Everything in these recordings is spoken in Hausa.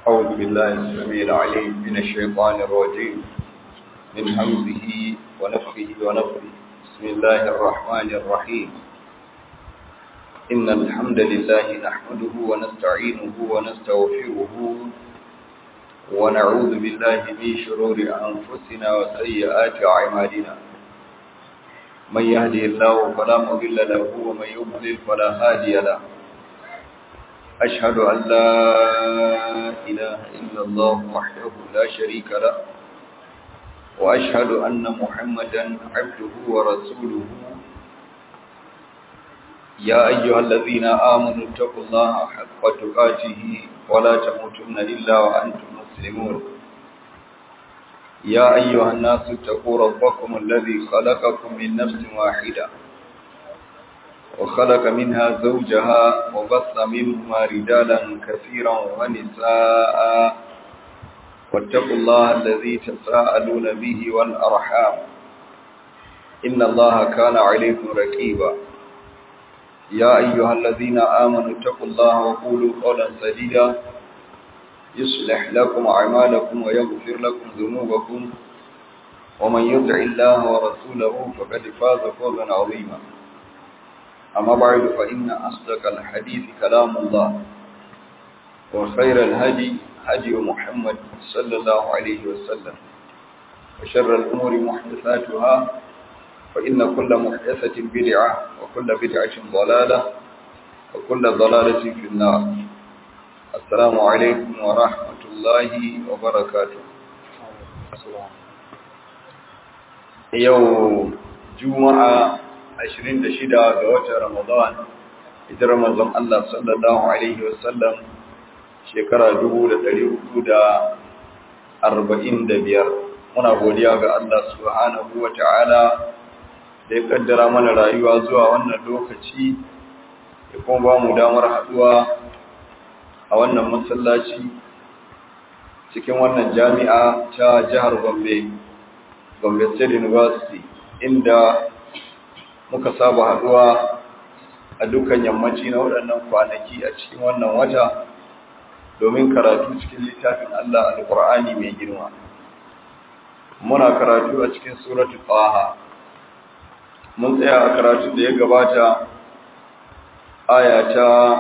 أعوذ بالله السميع العليم من الشيطان الرجيم من همزه ونفخه ونفخه بسم الله الرحمن الرحيم إن الحمد لله نحمده ونستعينه ونستغفره ونعوذ بالله من شرور أنفسنا وسيئات أعمالنا من يهدي الله فلا مضل له ومن يضلل فلا هادي له أشهد أن لا إله إلا الله وحده لا شريك له وأشهد أن محمدا عبده ورسوله يا أيها الذين آمنوا اتقوا الله حق تقاته ولا تموتن إلا وأنتم مسلمون يا أيها الناس اتقوا ربكم الذي خلقكم من نفس واحدة وخلق منها زوجها وبث منهما رجالا كثيرا ونساء واتقوا الله الذي تساءلون به والأرحام إن الله كان عليكم رقيبا يا أيها الذين آمنوا اتقوا الله وقولوا قولا سديدا يصلح لكم أعمالكم ويغفر لكم ذنوبكم ومن يطع الله ورسوله فقد فاز فوزا عظيما أما بعد فإن أصدق الحديث كلام الله وخير الهدي هدي محمد صلى الله عليه وسلم وشر الأمور محدثاتها فإن كل محدثة بدعة وكل بدعة ضلالة وكل ضلالة في النار السلام عليكم ورحمة الله وبركاته يوم جمعة 26 ga watan Ramadan ita Ramadan Allah sallallahu alaihi wasallam shekara 1445 muna godiya ga Allah subhanahu wataala da ya kaddara mana rayuwa zuwa wannan lokaci ya kuma ba mu damar haduwa a wannan masallaci cikin wannan jami'a ta jihar Gombe Gombe State University inda muka saba haduwa a dukkan yammaci na waɗannan kwanaki a cikin wannan wata domin karatu cikin littafin Allah Al-Qur'ani mai girma muna karatu a cikin suratul Taha mun tsaya a karatu da ya gabata aya ta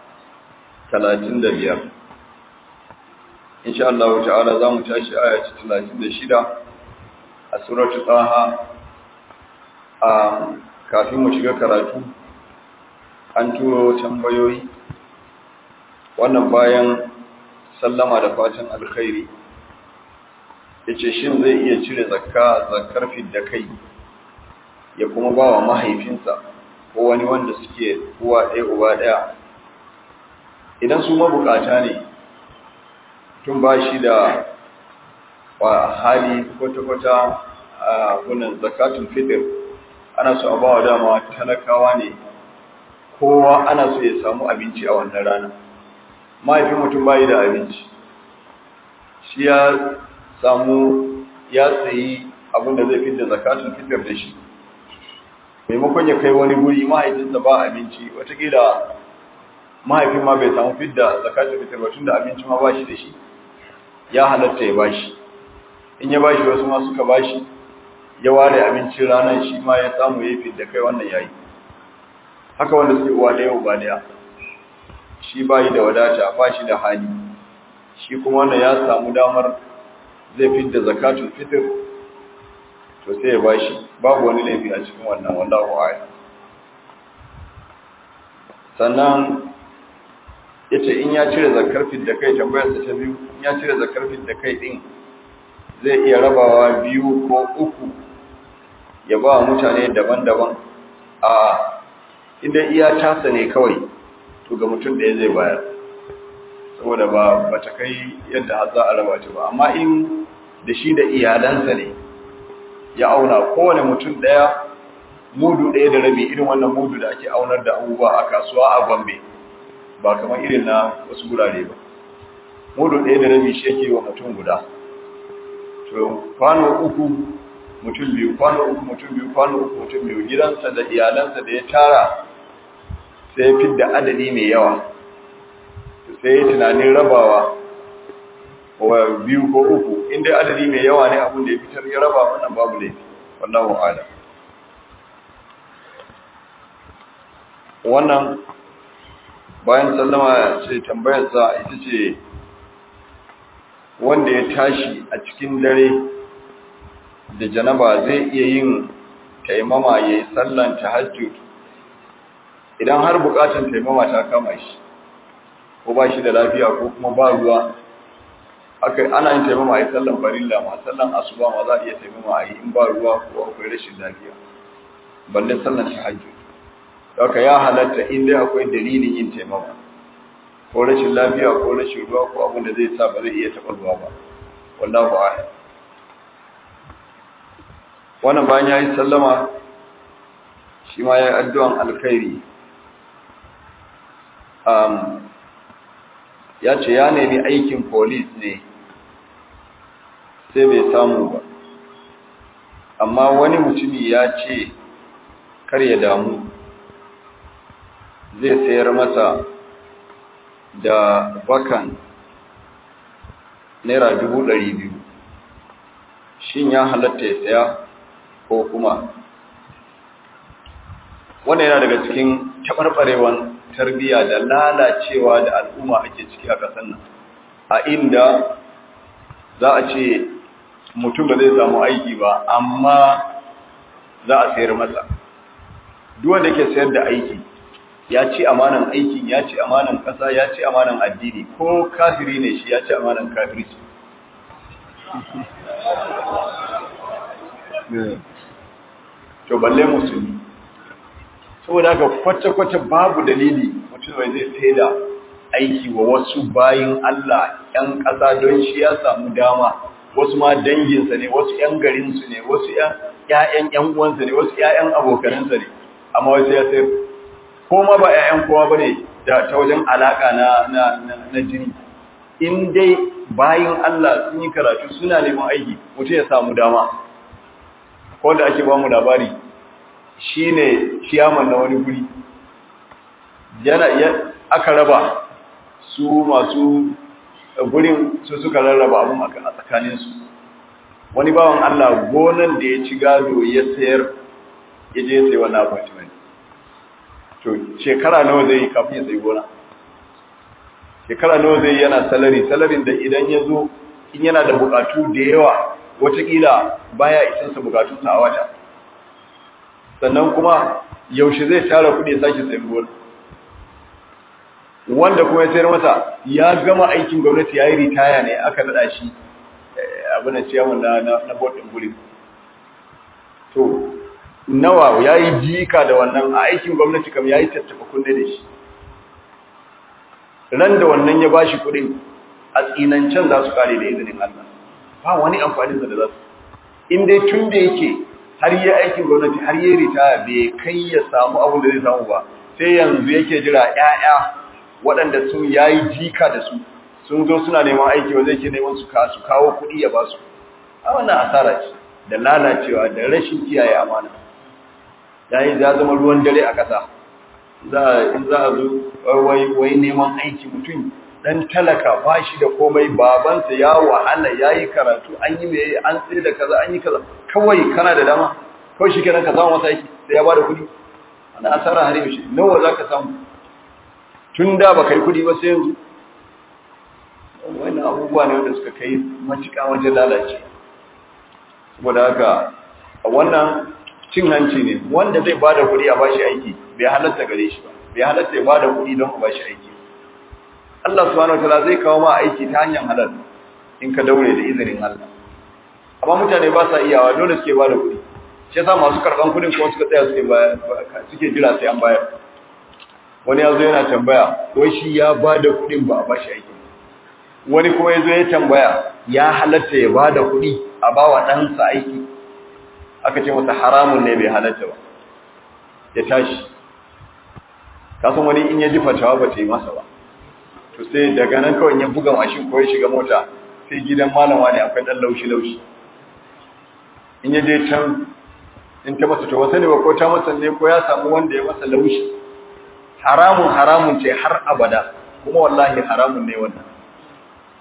35 insha Allah ta'ala zamu tashi aya ta 36 a suratul Taha a kafin mu shiga karatu an turo tambayoyi wannan bayan sallama da fatan alkhairi yace shin zai iya cire zakka zakkar da kai ya kuma ba wa mahaifinsa ko wani wanda suke uwa ɗaya uba ɗaya idan su mabukata ne tun ba shi da hali kwata-kwata a gunan zakatun fitr ana so a ba wa dama talakawa ne kowa ana so ya samu abinci a wannan rana mahaifin mutum bayi da abinci shi ya samu ya sayi abin da zai fidda zakatun fitar da shi maimakon ya kai wani guri mahaifinsa ba abinci watakila mahaifin ma bai samu fidda zakatun fitar ba tunda abinci ma ba shi da shi ya halatta ya ba shi in ya ba shi wasu ma suka ba shi ya ware abincin ranar shi ma ya samu ya fi da kai wannan yayi haka wanda suke uwa da yau ba daya shi bayi da wadata ba shi da hali shi kuma wannan ya samu damar zai fi da zakatul fitr to sai ya bashi babu wani laifi a cikin wannan wallahu a'lam sannan yace in ya cire zakar fit da kai tambayar sa ta biyu in ya cire zakar fit da kai din zai iya rabawa biyu ko uku ya ba mutane daban-daban a idan iya tasa ne kawai to ga mutum ɗaya zai bayar saboda ba ba ta kai yadda har za a raba ta ba amma in da shi da iyalansa ne ya auna kowane mutum ɗaya mudu ɗaya da rabi irin wannan mudu da ake aunar da abubuwa a kasuwa a gombe ba kamar irin na wasu gurare ba mudu ɗaya da rabi shi yake wa mutum guda to kwano uku mutum biyu kwano uku mutum biyu kwano uku mutum biyu gidansa da iyalansa da ya tara sai ya fidda adadi mai yawa sai ya tunanin rabawa wa biyu ko uku in dai adadi mai yawa ne abin da ya fitar ya raba wannan babu laifi wallahu a'lam wannan bayan sallama ce tambayarsa ita ce wanda ya tashi a cikin dare da janaba zai iya yin taimama ya yi sallan tahajjud idan har bukatun taimama ta kama shi ko ba shi da lafiya ko kuma ba ruwa aka ana yin taimama a yi sallan farilla ma sallan asuba ma za a iya taimama a yi in ba ruwa ko akwai rashin lafiya balle sallan tahajjud haka ya halatta in dai akwai dalilin yin taimama ko rashin lafiya ko rashin ruwa ko abin da zai sa ba zai iya taɓa ruwa ba wallahu a'lam wannan bayan ya yi sallama shi ma ya yi addu'an alkhairi ya ce ya nemi aikin polis ne sai bai samu ba amma wani mutumi ya ce kar ya damu zai sayar masa da bakan naira dubu ɗari biyu shin ya halatta ya saya ko kuma wannan yana daga cikin taɓarɓarewan tarbiyya da lalacewa da al'umma ake ciki a ƙasar nan a inda za a ce mutum ba zai samu aiki ba amma za a sayar masa duwanda ke sayar da aiki ya ci amanan aikin ya ci amanan ƙasa ya ci amanan addini ko kafiri ne shi ya ci amanan kafirci to balle musulmi saboda haka kwace-kwace babu dalili mutum mai zai sai da aiki wa wasu bayin Allah ‘yan ƙasa don shi ya samu dama wasu ma danginsa ne wasu ‘yan garinsu ne wasu ‘ya'yan ‘yan uwansa ne wasu ‘ya'yan abokanansa ne amma wasu ya sayar ko ma ba ‘ya'yan kowa ba ne da ta wajen alaƙa na jini in dai bayin Allah sun yi karatu suna neman aiki mutum ya samu dama ko da ake ba mu labari shi ne ciyaman na wani guri yana aka raba su masu gurin su suka rarraba abin a tsakaninsu wani bawan Allah gonan da ya ci gado ya sayar ya je sai wani apartment to shekara nawa zai yi kafin ya sai gona shekara nawa zai yana salari salarin da idan ya zo in yana da bukatu da yawa watakila baya isansa bukatunsa a wata sannan kuma yaushe zai tara kudi ya sake sayan gona wanda kuma ya sayar masa ya gama aikin gwamnati ya yi ritaya ne aka nada shi abin da ciyawan na na bodin guri to nawa ya yi jika da wannan a aikin gwamnati kam ya yi tattaba kunne da shi ran da wannan ya bashi kudin a tsinancen za su kare da izinin Allah ba wani amfanin da za su in dai tun da yake har yi aikin gwamnati har yi ritaya bai kai ya samu abin da zai samu ba sai yanzu yake jira ƴaƴa waɗanda sun yayi jika da su sun zo suna neman aiki wanda yake neman su ka su kawo kuɗi ya ba su a wannan asara ce da lalacewa da rashin kiyaye amana yayi ya zama ruwan dare a ƙasa za in za a zo wai wai neman aiki mutum dan talaka ba shi da komai babansa ya wahala yayi karatu an yi me an tsaye da kaza an yi kaza kawai kana da dama kawai shi kenan ka samu masa aiki sai ya bada kuɗi ana asara har yaushe nawa zaka samu tun da ba kai kuɗi ba sai yanzu wannan abubuwa ne wanda suka kai matuƙa wajen lalace saboda haka a wannan cin hanci ne wanda zai bada kuɗi a bashi aiki bai halatta gare shi ba bai halatta ya bada kuɗi don a bashi aiki Allah subhanahu wataala zai kawo ma aiki ta hanyar halal in ka daure da izinin Allah amma mutane ba sa iyawa dole suke bada kuɗi shi yasa masu karban kuɗin kuma suka tsaya suke bayar suke jira sai an bayar wani ya zo yana tambaya wai shi ya bada kuɗin ba a bashi aiki wani kuma ya zo ya tambaya ya halatta ya bada kuɗi a bawa ɗansa aiki aka ce masa haramun ne bai halatta ba ya tashi kasan wani in ya ji fatawa ba ta yi masa ba to sai daga nan kawai ya buga mashin ko ya shiga mota sai gidan malama ne akwai dan laushi laushi in ya je can in ta masa to wasa ne ba ko ta masa ne ko ya samu wanda ya masa laushi haramun haramun ce har abada kuma wallahi haramun ne wannan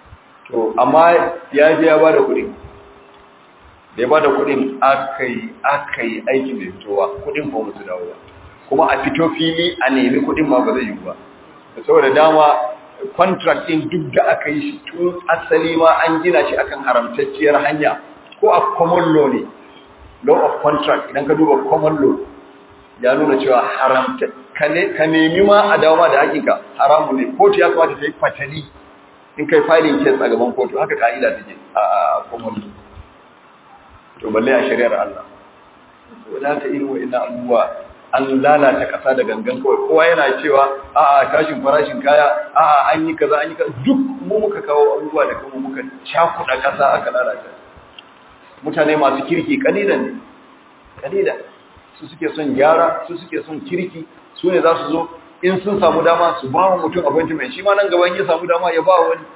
to amma ya je ya bada kuɗi da ya bada kuɗin aka yi aka yi aiki mai fitowa kuɗin ba musu dawo ba kuma a fito fili a nemi kuɗin ma ba zai yi ba saboda dama contract din duk da aka yi shi tun asali ma an gina shi akan haramtacciyar hanya ko a common law ne law of contract idan ka duba common law ya nuna cewa haramta ka nemi ma a dawo ma da hakika haramu ne kotu ya kamata ta yi fatali in kai filing case a gaban kotu haka ka'ida take a common law to balle a shari'ar Allah wala ta irin wa'annan abubuwa an lalata kasa da gangan kawai kowa yana cewa a'a tashin farashin kaya a'a an yi kaza an yi kaza duk mu muka kawo abubuwa da kuma muka cakuɗa kasa aka lalata mutane masu kirki kalilan ne kalilan su suke son gyara su suke son kirki su ne za su zo in sun samu dama su ba wa mutum appointment shi ma nan gaban ya samu dama ya ba wani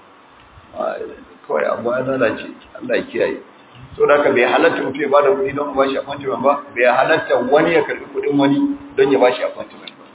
kawai abu ya lalace Allah ya kiyaye so da haka bai halatta mutum ya bada kuɗi don ba shi appointment ba bai halatta wani ya karɓi kuɗin wani don ya ba shi appointment ba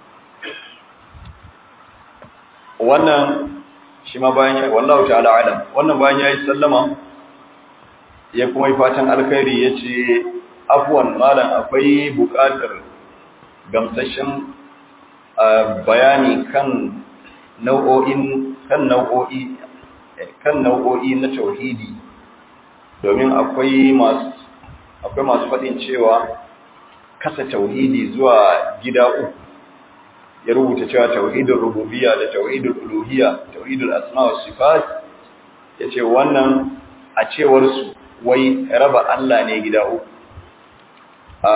wannan shi ma bayan ya wallahu ta'ala alam wannan bayan ya yi sallama ya kuma yi fatan alkhairi ya ce afuwan malam akwai buƙatar gamsashen bayani kan nau'o'in kan nau'o'i kan nau'o'i na tauhidi domin akwai masu akwai masu faɗin cewa kasa tauhidi zuwa gida uku ya rubuta cewa tauhidul rububiyya da tauhidul uluhiyya tauhidul asma wa sifat yace wannan a cewar su wai raba Allah ne gida uku a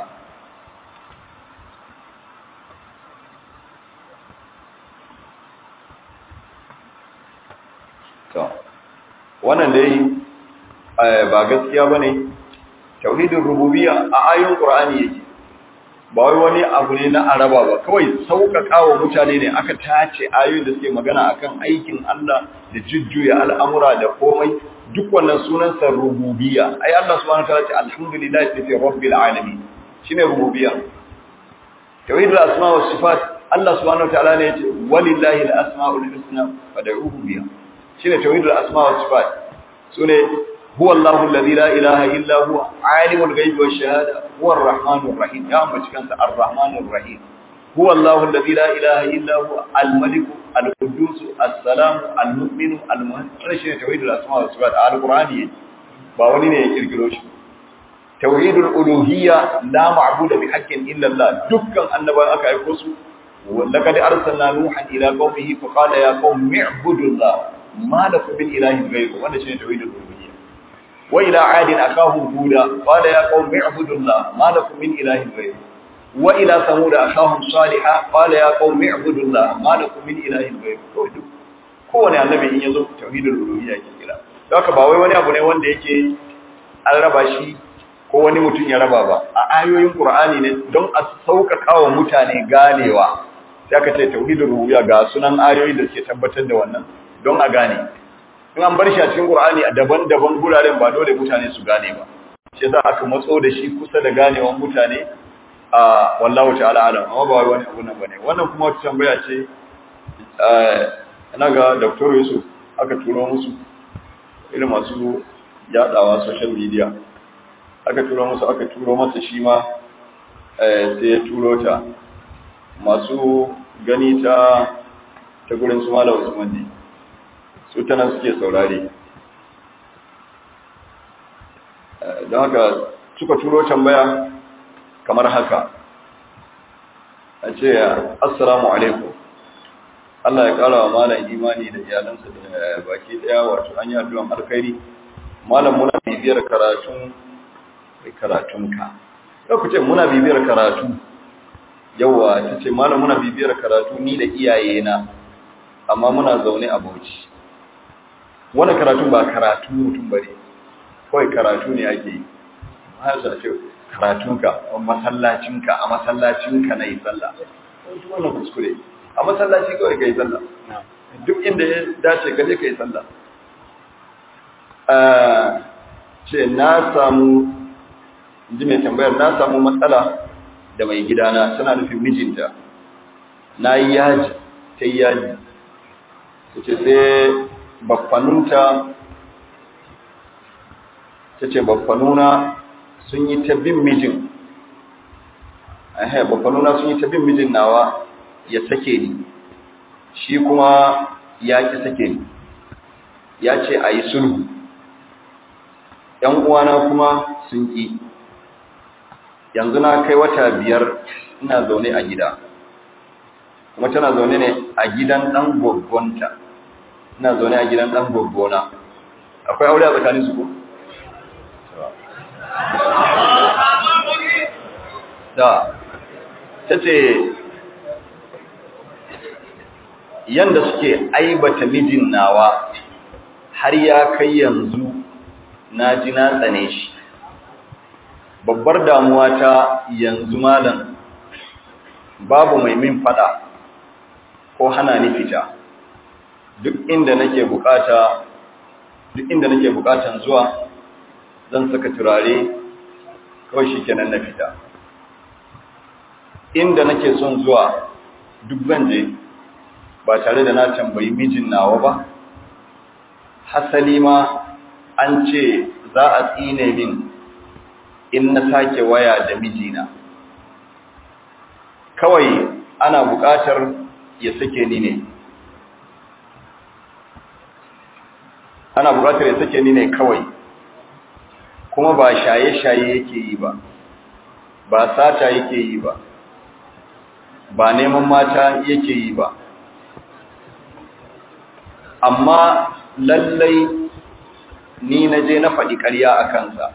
to wannan dai ba gaskiya ba ne tauhidin rububiya a ayon ƙur'ani yake ba wai wani abu ne na araba ba kawai sauƙaƙa wa mutane ne aka tace ayoyin da suke magana akan aikin Allah da jujjuya al'amura da komai duk wannan sunansa rububiya ai Allah subhanahu wa ta'ala ce alhamdulillahi fi rabbil alamin shine rububiya tauhidul asma was sifat Allah subhanahu wa ta'ala ne ya ce walillahi al-asmaul husna fad'uhu biha shine tauhidul asma was sifat sune huwa Allahu alladhi la ilaha illa huwa alimul ghaibi wash shahada huwa ar-rahmanur rahim ya ambaci kansa ar-rahmanur rahim huwa Allahu alladhi la ilaha illa huwa al-malik al-quddus as-salam al-mu'min al-muhaymin shine tauhidul asma was sifat al-qur'ani ba wani ne ya kirkiro shi tauhidul uluhiyya la ma'budu bi haqqin illa Allah dukkan annabawan aka aika su laqad arsalna nuhan ila qaumihi fa qala ya qaumi i'budu Allah ma lakum min ilahin ghayru wannan shine tauhidul uluhiyya wa ila adin akahum huda qala ya qaumi i'budu Allah ma lakum min ilahin ghayru wa ila samud akahum salihah qala ya qaumi i'budu Allah ma lakum min ilahin ghayru kowane annabi in yazo tauhidul uluhiyya yake kira haka ba wai wani abu ne wanda yake an raba shi ko wani mutum ya raba ba a ayoyin Qur'ani ne don a sauƙaƙa wa mutane ganewa sai aka ce tauhidul rububiyya ga sunan ayoyi da suke tabbatar da wannan don a gane in an bar shi a cikin Qur'ani a daban-daban guraren ba dole mutane su gane ba shi yasa aka matso da shi kusa da ganewan mutane a wallahu ta'ala alam amma ba wani abu nan bane wannan kuma wata tambaya ce ina ga Dr. Yusuf aka turo musu irin masu yadawa social media aka turo musu aka turo masa shi ma sai ya turo ta masu gani ta ta gurin su malam Usman ne su ta nan suke saurare don haka suka turo tambaya kamar haka a ce assalamu alaikum Allah ya kara wa malam imani da iyalansa da baki daya wato an yi addu'an alkhairi malam muna bibiyar karatun karatunka yau ku ce muna bibiyar karatu yawa ta ce malam muna bibiyar karatu ni da iyayena amma muna zaune a bauchi wani karatu ba karatu mutum bane kawai karatu ne ake yi hasa ce karatunka a masallacinka a masallacinka na yi sallah wannan kuskure a masallaci kawai ka yi sallah duk inda ya dace gaje ka yi sallah ce na samu ji mai tambayar na samu matsala da mai gidana tana nufin mijinta na yi yaji ta yi yaji ta ce sai baffanunta ta ce baffanuna sun yi ta bin mijin ehe baffanuna sun yi ta bin mijin nawa ya sake ni shi kuma ya ki sake ni ya ce a yi sulhu ‘yan uwana kuma sun ƙi yanzu na kai wata biyar ina zaune a gida kuma tana zaune ne a gidan ɗan gwaggwanta ina zaune a gidan ɗan gwaggona akwai aure a tsakanin su ko? da ta ce yanda suke aibata mijin nawa har ya kai yanzu na ji na tsane shi babbar damuwa ta yanzu malam babu mai min fada ko hana ni fita duk inda nake bukata duk inda nake bukatan zuwa zan saka turare kawai shikenan na fita inda nake son zuwa duk zan je ba tare da na tambayi mijin nawa ba hasali ma an ce za a tsine min in na sake waya da mijina kawai ana buƙatar ya sake ni ne ana buƙatar ya sake ni ne kawai kuma ba shaye-shaye yake yi ba ba sata yake yi ba ba neman mata yake yi ba amma lallai ni na je na faɗi ƙarya a kansa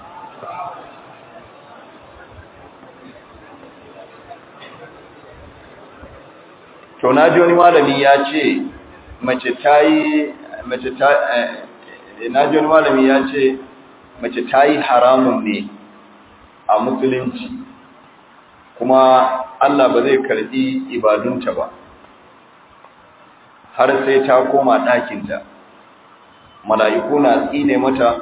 to na ji wani malami ya ce mace ta yi mace ta na ji wani malami ya ce mace ta yi haramun ne a musulunci kuma Allah ba zai karɓi ibadunta ba har sai ta koma ɗakinta mala'iku na tsine mata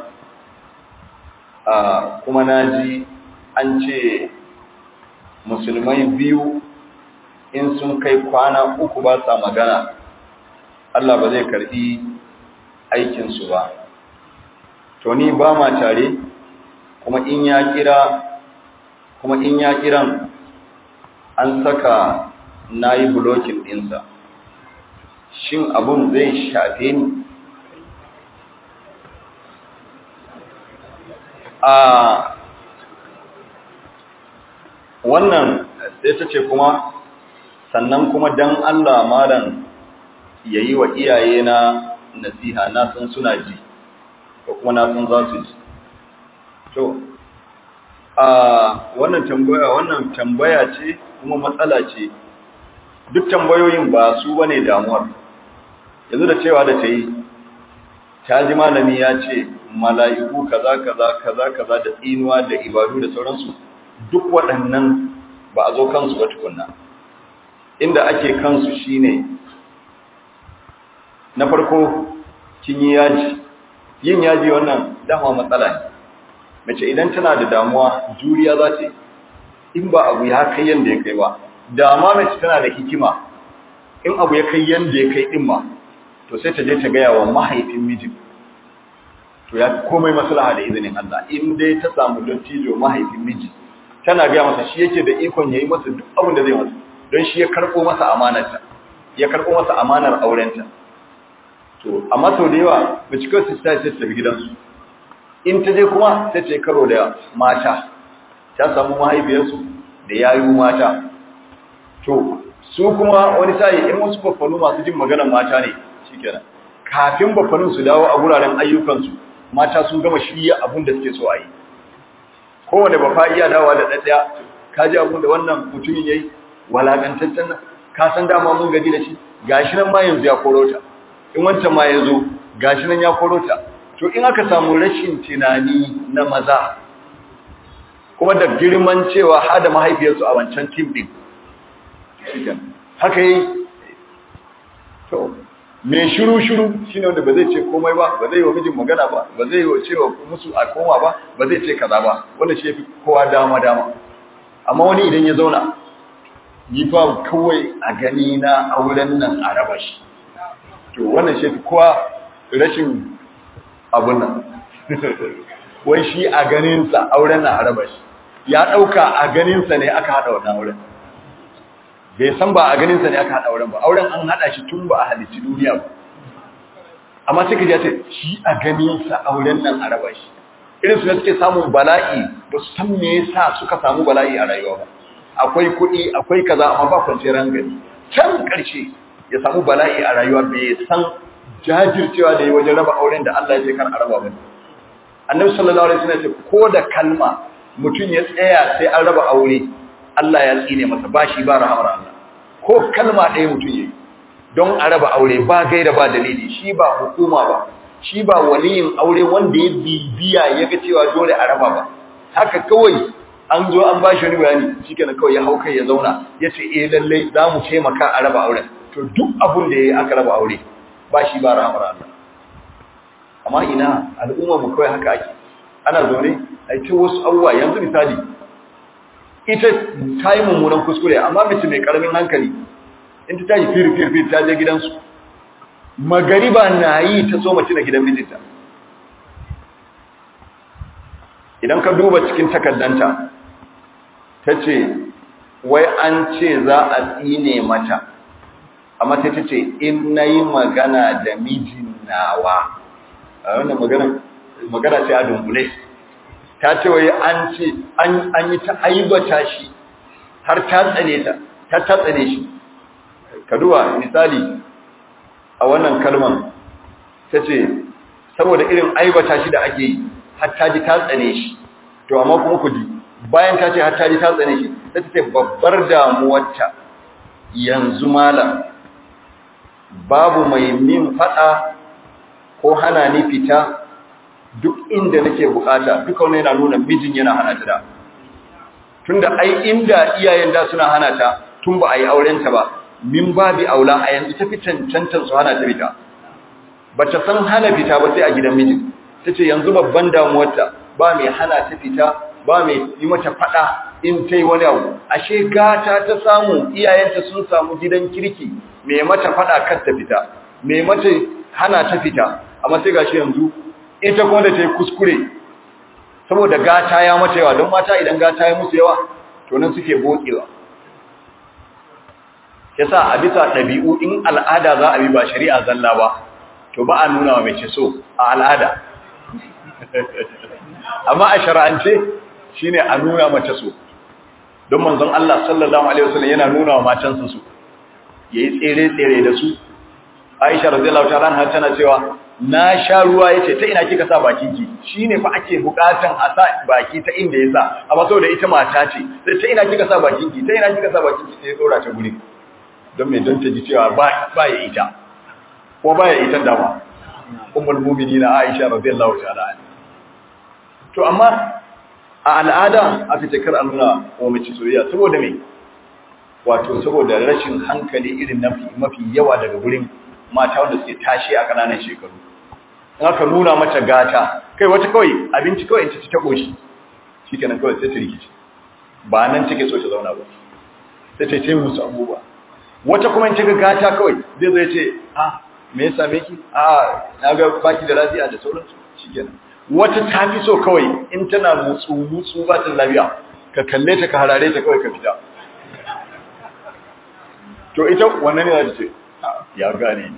a kuma naji an ce musulmai biyu in sun kai kwana uku ba sa magana Allah ba zai karbi aikinsu ba to ni ba ma tare kuma in ya kira kuma in ya kiran an saka na yi bulokin ɗinsa shin abun zai shafe ni a wannan sai ta ce kuma sannan kuma dan Allah malam yayi wa iyaye na nasiha na san suna ji ko kuma na san za su ji to a wannan tambaya wannan tambaya ce kuma matsala ce duk tambayoyin ba su bane damuwar yanzu da cewa da ta yi ta ji malami ya ce mala'iku kaza kaza kaza kaza da tsinuwa da ibadu da sauransu duk waɗannan ba a zo kansu ba tukunna inda ake kansu shine na farko kin yi yaji yin yaji wannan dama matsala ne mace idan tana da damuwa juriya za ta yi in ba abu ya kai yanda ya kai ba dama mace tana da hikima in abu ya kai yanda ya kai din ma to sai ta je ta gaya wa mahaifin mijin to ya komai maslaha da izinin Allah in dai ta samu dattijo mahaifin miji tana gaya masa shi yake da ikon yayi masa duk abin da zai masa don shi ya karbo masa amanarta ya karbo masa amanar aurenta to amma sau da yawa mace kawai su ta ce tafi gidansu in ta je kuma sai ce karo da mata ta samu mahaifiyarsu da yayu mata to su kuma wani sa'i in wasu baffanu masu jin maganar mata ne shikenan kafin baffanin su dawo a guraren ayyukansu mata sun gama shirya abin da suke so a yi kowane bafa iya dawa da ɗaɗɗaya ka ji abin da wannan mutumin ya yi walaƙantaccen nan ka san dama mun gaji da shi gashi nan ma yanzu ya koro ta in wancan ma ya zo gashi nan ya koro ta to in aka samu rashin tunani na maza kuma da girman cewa hada mahaifiyarsu a wancan tim ɗin haka yi to mai shiru-shiru shi ne wanda ba zai ce komai ba ba zai yi wa mijin magana ba ba zai yi wa cewa musu a koma ba ba zai ce kaza ba wanda shi ya fi kowa dama-dama amma wani idan ya zauna yi fa kawai a gani na auren nan a raba shi to wannan shi fi kowa rashin abun nan wai shi a ganinsa auren na araba shi ya ɗauka a ganinsa ne aka haɗa wannan auren bai san ba a ganinsa ne aka haɗa auren ba auren an haɗa shi tun ba a halicci duniya ba amma suka ji ce shi a ganinsa auren nan araba shi irin su ne suke samun bala'i ba su san me yasa suka samu bala'i a rayuwa ba akwai kuɗi akwai kaza amma ba kwanciyar hankali can ƙarshe ya samu bala'i a rayuwa bai san jajircewa da yi wajen raba auren da Allah ya ce kan araba ba annabi sallallahu alaihi wasallam ya ce ko da kalma mutum ya tsaya sai an raba aure Allah ya tsine masa ba shi ba rahamar Allah ko kalma ɗaya mutum yayi don a raba aure ba gaira ba dalili shi ba hukuma ba shi ba waliyin aure wanda ya bibiya ya ga cewa dole a raba ba haka kawai an zo an ba shi wani bayani shikenan kawai ya hau kai ya zauna ya ce eh lallai za mu taimaka a raba auren to duk abun da ya yi aka raba aure ba shi ba rahamar Allah amma ina al'umma mu kawai haka ake ana zaune a ce wasu abubuwa yanzu misali ita ta yi mummunan kuskure amma mace mai karamin hankali in ta tashi fir-fir-fir ta je gidansu magariba na yi ta so mace na gidan mijinta idan ka duba cikin takardanta ta ce wai an ce za a tsine mata amma sai ta ce in na yi magana da mijin nawa a wannan magana magana ce a dunkule ta ce wai an ce an yi ta aibata shi har ta tsane ta ta ta tsane shi ka duba misali a wannan kalman ta ce saboda irin aibata shi da ake yi har ta ji ta tsane shi to amma kuma ku ji bayan ta ce har ta ji ta tsane shi ta ce babbar damuwarta yanzu malam babu mai min fada ko hana ni fita duk inda nake bukata duka wannan yana nuna mijin yana hana ta da tunda ai inda iyayen da suna hana ta tun ba a yi aurenta ba min babi aula a yanzu ta fi cancantar su hana ta fita ba ta san hana fita ba sai a gidan mijin ta ce yanzu babban damuwarta ba mai hana ta fita ba mai yi mata fada in ta yi wani abu ashe gata ta samu iyayenta sun samu gidan kirki mai mata fada kar ta fita mai mata hana ta fita amma sai gashi yanzu ita kuma da ta yi kuskure saboda gata ya mata yawa don mata idan gata ya musu yawa to nan suke bokewa yasa a bisa ɗabi'u in al'ada za a bi ba shari'a zalla ba to ba a nuna wa mace so a al'ada amma a shara'ance shine a nuna mace so don manzon Allah sallallahu alaihi wasallam yana nuna wa matansa so yayi tsere tsere da su Aisha radiyallahu ta'ala anha tana cewa na sha ruwa yace ta ina kika sa bakin ki shine fa ake bukatan a sa baki ta inda yasa amma saboda ita mata ce sai ta ina kika sa bakin ki ta ina kika sa bakin ki sai dora ta guri don me don ta ji cewa ba ba ya ita ko ba ya ita dama ummul mu'minin Aisha radiyallahu ta'ala anha to amma a al'ada aka ce kar a nuna wa mace soyayya saboda me wato saboda rashin hankali irin mafi yawa daga gurin mata wanda suke tashi a kananan shekaru in aka nuna mata gata kai wata kawai abinci kawai in ta ci ta koshi shikenan kawai sai ta rikici ba nan take so ta zauna ba sai ta ce musu abubuwa wata kuma in ta ga gata kawai zai zai ce ah me ya same ki ah na ga baki da lafiya da sauransu shikenan wata ta fi so kawai in tana mutsu mutsu ba ta lafiya ka kalle ta ka harare ta kawai ka fita to ita wannan ne za ta ce ya gane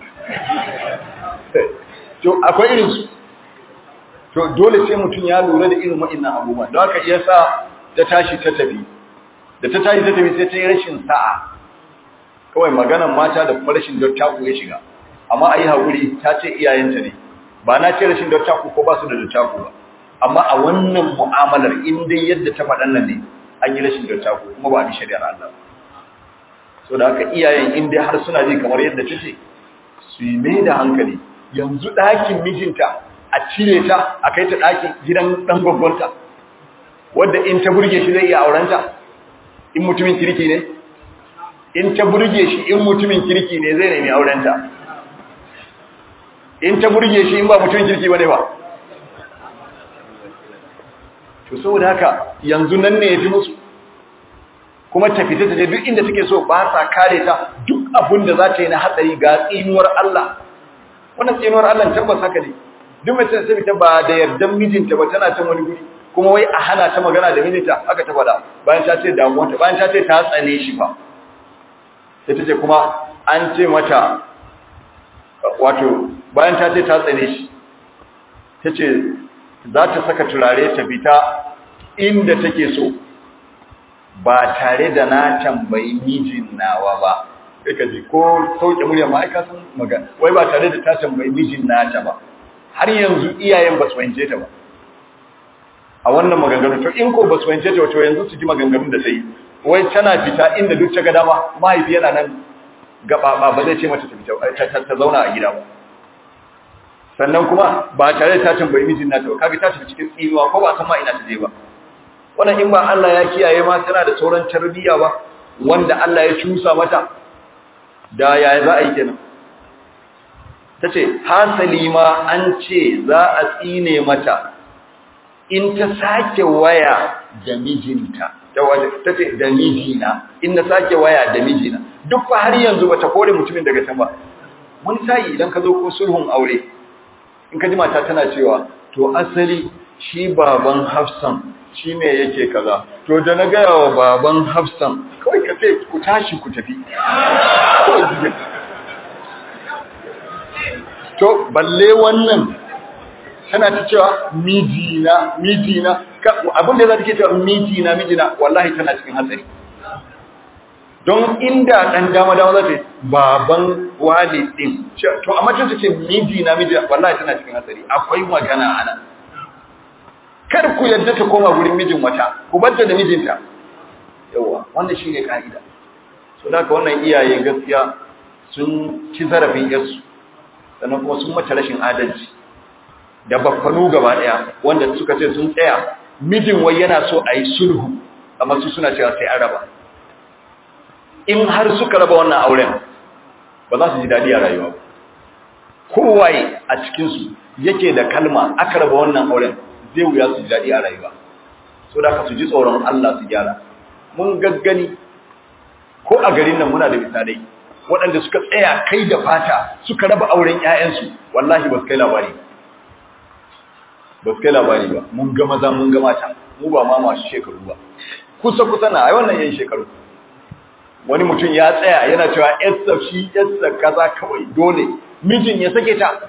to akwai irin su to dole sai mutum ya lura da irin waɗannan abubuwa don haka iya sa ta tashi ta tafi da ta tashi ta tafi sai ta yi rashin sa'a kawai maganan mata da kuma rashin dattaku ya shiga amma a yi haƙuri ta ce iyayenta ne ba na ce rashin dattaku ko ba su da dattaku ba amma a wannan mu'amalar in dai yadda ta faɗan nan ne an yi rashin dattaku kuma ba a bi shari'ar Allah so da haka iyayen in dai har suna ji kamar yadda ta ce su yi mai da hankali yanzu ɗakin mijinta a cire ta a kai ta ɗakin gidan ɗan gwaggwanta wadda in ta burge shi zai iya aurenta in mutumin kirki ne in ta burge shi in mutumin kirki ne zai nemi aurenta in ta burge shi in ba mutumin kirki ba ne ba to saboda haka yanzu nan ne ya fi musu kuma ta fita ta je duk inda take so ba sa kare ta duk abin da za ta yi na hatsari ga tsinuwar Allah wannan tsinuwar Allah tabbas haka ne duk mace da sai ta ba da yardan mijinta ba tana can wani guri kuma wai a hana ta magana da mijinta haka ta faɗa bayan ta ce damuwa ta bayan ta ce ta tsane shi fa sai ta ce kuma an ce mata wato bayan ta ce ta tsane shi ta ce za ta saka turare ta fita inda take so ba tare da na tambayi mijin nawa ba sai ka ji ko sauke murya ma aika san magana wai ba tare da ta tambayi mijin nata ba har yanzu iyayen ba su fahimce ta ba a wannan maganganu to in ko ba su fahimce ta wato yanzu su ji maganganun da ta yi wai tana fita inda duk ta ga dama mahaifi yana nan gaba ba zai ce mata ta fita ta zauna a gida ba sannan kuma ba tare da ta tambayi mijin nata ba kaga ta tafi cikin tsinuwa ko ba san ma ina ta je ba wannan in ba Allah ya kiyaye ma tana da sauran tarbiyya ba wanda Allah ya cusa mata da yaya za a yi kenan tace hasali ma an ce za a tsine mata in ta sake waya da mijinta ta ce da mijina in na sake waya da mijina duk fa har yanzu bata kore mutumin daga can ba wani sai idan ka zo ko sulhun aure in ka ji mata tana cewa to asali shi baban Hafsan shi ne yake kaza to da na gaya wa baban Hafsan kawai ka ce ku tashi ku tafi to balle wannan tana ta cewa mijina mijina abin da za ta ke cewa mijina mijina wallahi tana cikin hatsari don inda ɗan dama dama za ta yi baban wale ɗin to amma ta ce mijina mijina wallahi tana cikin hatsari akwai magana a nan kar ku yadda ta koma wurin mijin wata ku barta da mijinta yawa wannan shi ne ka'ida so da ka wannan iyaye gaskiya sun ci zarafin yarsu sannan kuma sun mata rashin adalci da baffanu gaba daya wanda suka ce sun tsaya mijin wai yana so a yi sulhu amma su suna cewa sai an raba in har suka raba wannan auren ba za su ji daɗi a rayuwa ba kowaye a cikinsu yake da kalma aka raba wannan auren zai wuya su ji daɗi a rayuwa so da ka su ji tsoron Allah su gyara mun gaggani ko a garin nan muna da misalai waɗanda suka tsaya kai da fata suka raba auren ƴaƴansu wallahi ba su kai labari ba su kai labari ba mun ga maza mun ga mata mu ba ma masu shekaru ba kusa kusa na ai wannan yayin shekaru wani mutum ya tsaya yana cewa yarsa shi yarsa kaza kawai dole mijin ya sake ta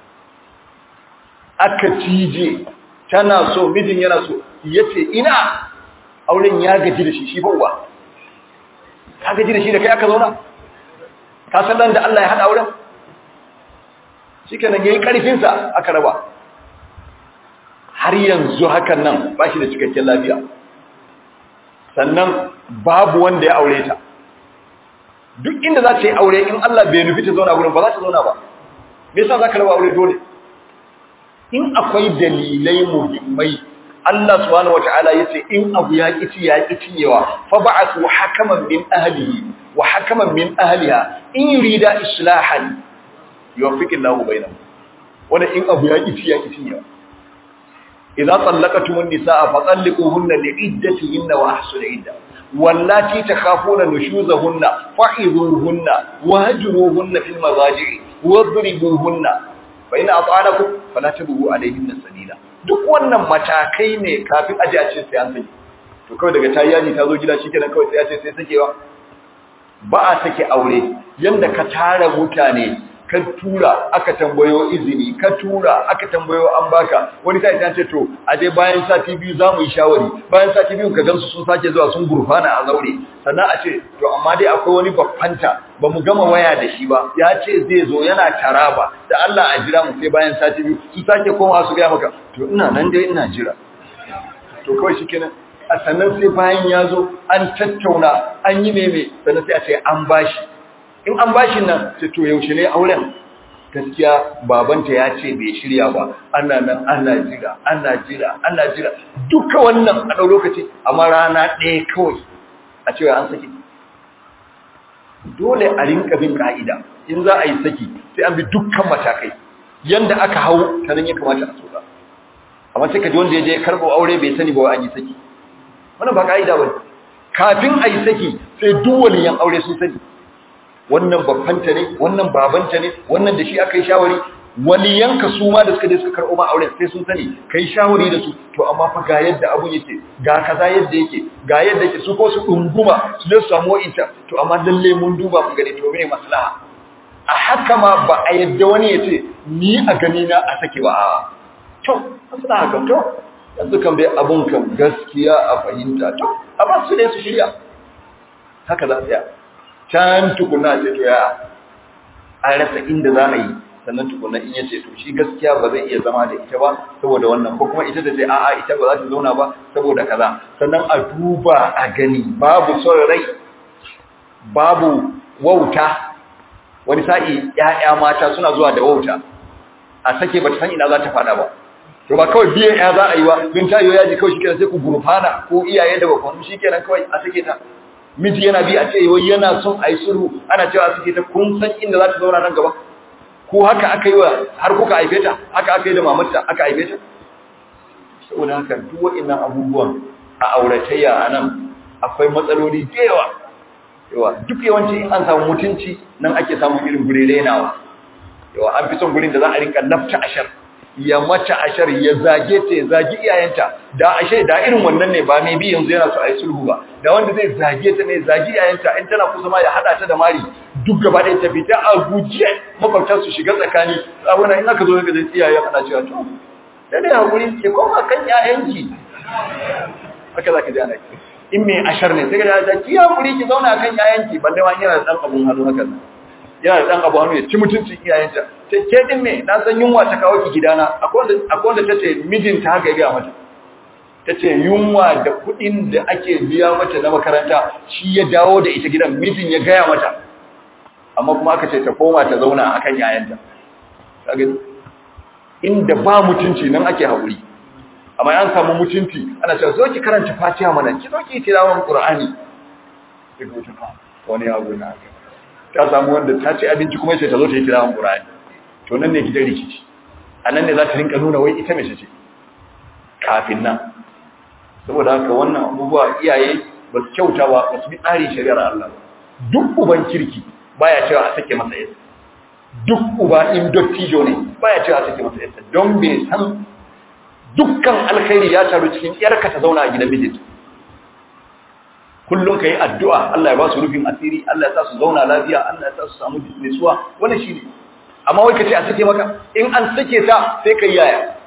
aka cije tana so mijin yana so yace ina auren ya gaji da shi shi fa uba ka gaji da shi da kai aka zauna ka san dan da Allah ya hada auren shikenan yayi karfin sa aka raba har yanzu hakan nan ba shi da cikakken lafiya sannan babu wanda ya aure ta duk inda za ta yi aure in Allah bai nufi ta zauna gurin ba za ta zauna ba me yasa za ka raba aure dole in akwai dalilai muhimmai Allah subhanahu wataala yace in abu ya kici ya kiciyewa fa ba'athu hakaman min ahlihi wa hakaman min ahliha in yurida islahan yuwaffiqu Allahu bainahum wanda in abu ya kici ya kiciyewa idza tallaqatumun nisaa fa talliquhunna li'iddatihinna wa ahsul idda wallati takhafuna nushuzahunna fa'idhuhunna wahjuruhunna fil madaji'i wadribuhunna fa in ata'anakum fala tabghu alayhinna sabila duk wannan matakai ne kafin aje a ce sai an saki to kawai daga tayyani ta zo gida shikenan kawai sai ya ce sai sakewa ba a sake aure yanda ka tara mutane ka tura aka tambayo izini ka tura aka tambayo an baka wani sai ta ce to aje bayan sati biyu zamu yi shawari bayan sati biyu ka gansu sun sake zuwa sun gurfana a zaure sannan a ce to amma dai akwai wani baffanta ba mu gama waya da shi ba ya ce zai zo yana taraba da Allah a jira mu sai bayan sati biyu su sake koma su ga maka to ina nan dai ina jira to kawai shikenan a sannan sai bayan ya zo an tattauna an yi meme sannan sai a ce an bashi in an bashi nan sai to yaushe ne auren gaskiya babanta ya ce bai shirya ba ana nan ana jira ana jira ana jira duka wannan a ɗau lokaci amma rana ɗaya kawai a cewa an saki dole a rinka bin ka'ida in za a yi saki sai an bi dukkan matakai yanda aka hau ta nan ya kamata a soka amma sai ka ji wanda ya je karɓo aure bai sani ba an yi saki wannan ba ka'ida ba kafin a yi saki sai duk waliyan aure sun sani wannan babbanta ne wannan babanta ne wannan da shi aka yi shawari waliyanka su ma da suka je suka karɓo ma auren sai sun sani kai shawari da su to amma fa ga yadda abun yake ga kaza yadda yake ga yadda yake su ko su dunguma su je su samu wa'inta to amma lalle mun duba mun gani to me maslaha a haka ma ba a yadda wani ya ce ni a gani na a sake ba a to maslaha kam to yanzu kan bai abun kan gaskiya a fahimta to a ba su ne su shirya haka za su ya can tukuna ce to ya an rasa inda za a yi sannan tukuna in yace to shi gaskiya ba zai iya zama da ita ba saboda wannan ko kuma ita ta ce a'a ita ba za ta zauna ba saboda kaza sannan a duba a gani babu son rai babu wauta wani sa'i ƴaƴa mata suna zuwa da wauta a sake ba ta san ina za ta fada ba to ba kawai biyan ya za a yi wa don tayo yaji kawai shikenan sai ku gurfana ko iyaye da bakon shikenan kawai a sake ta miji yana bi a ce wai yana son a yi sulhu ana cewa a sake ta kun san inda za ta zauna nan gaba ko haka aka yi wa har kuka haife ta haka aka yi da mamarta aka haife ta saboda haka duk waɗannan abubuwan a auratayya a nan akwai matsaloli da yawa yawa duk yawanci in an samu mutunci nan ake samun irin gure renawa yawa an fi son gurin da za a rinka lafta ashar ya mata ashar ya zage ta ya zagi iyayenta da ashe da irin wannan ne ba mai bi yanzu yana so a yi sulhu ba da wanda zai zage ta ne zagi iyayenta in tana kusa ma ya hada ta da mari duk gaba ɗaya ta fita a guje makwabta su shiga tsakani abuna in aka zo ga zai iyaye ana cewa to da ne hakuri ke koma kan ƴaƴanki haka zaka ji ana in mai ashar ne sai ga ta ki hakuri ki zauna kan ƴaƴanki balle ma yana da dan abun hannu haka yana da dan abu hannu ya ci mutuncin iyayenta ta ke din me na san yunwa ta kawo ki gidana akwai wanda akwai wanda tace mijinta haka ya ga mata tace yunwa da kuɗin da ake biya mata na makaranta shi ya dawo da ita gidan mijin ya gaya mata amma kuma aka ce ta koma ta zauna akan yayanta kaga inda ba mutunci nan ake haƙuri amma an samu mutunci ana cewa zo ki karanta Fatiha mana ki zo ki tilawan Qur'ani ki go ta wani abu na ta samu wanda ta ci abinci kuma sai ta zo ta yi tilawan Qur'ani to nan ne gidan rikici anan ne za ta rinka nuna wai ita mace ce kafin nan saboda haka wannan abubuwa iyaye ba su kyauta ba ba su bi tsarin shari'ar Allah ba duk uban kirki baya cewa a sake masa yasa duk uba in dottijo ne baya cewa a sake masa yasa don bai san dukkan alkhairi ya taru cikin yarka ta zauna a gidan mijinta kullum ka yi addu'a Allah ya ba su rufin asiri Allah ya sa su zauna lafiya Allah ya sa su samu nutsuwa wannan shi ne amma wai ka ce a sake maka in an sake ta sai ka yi yaya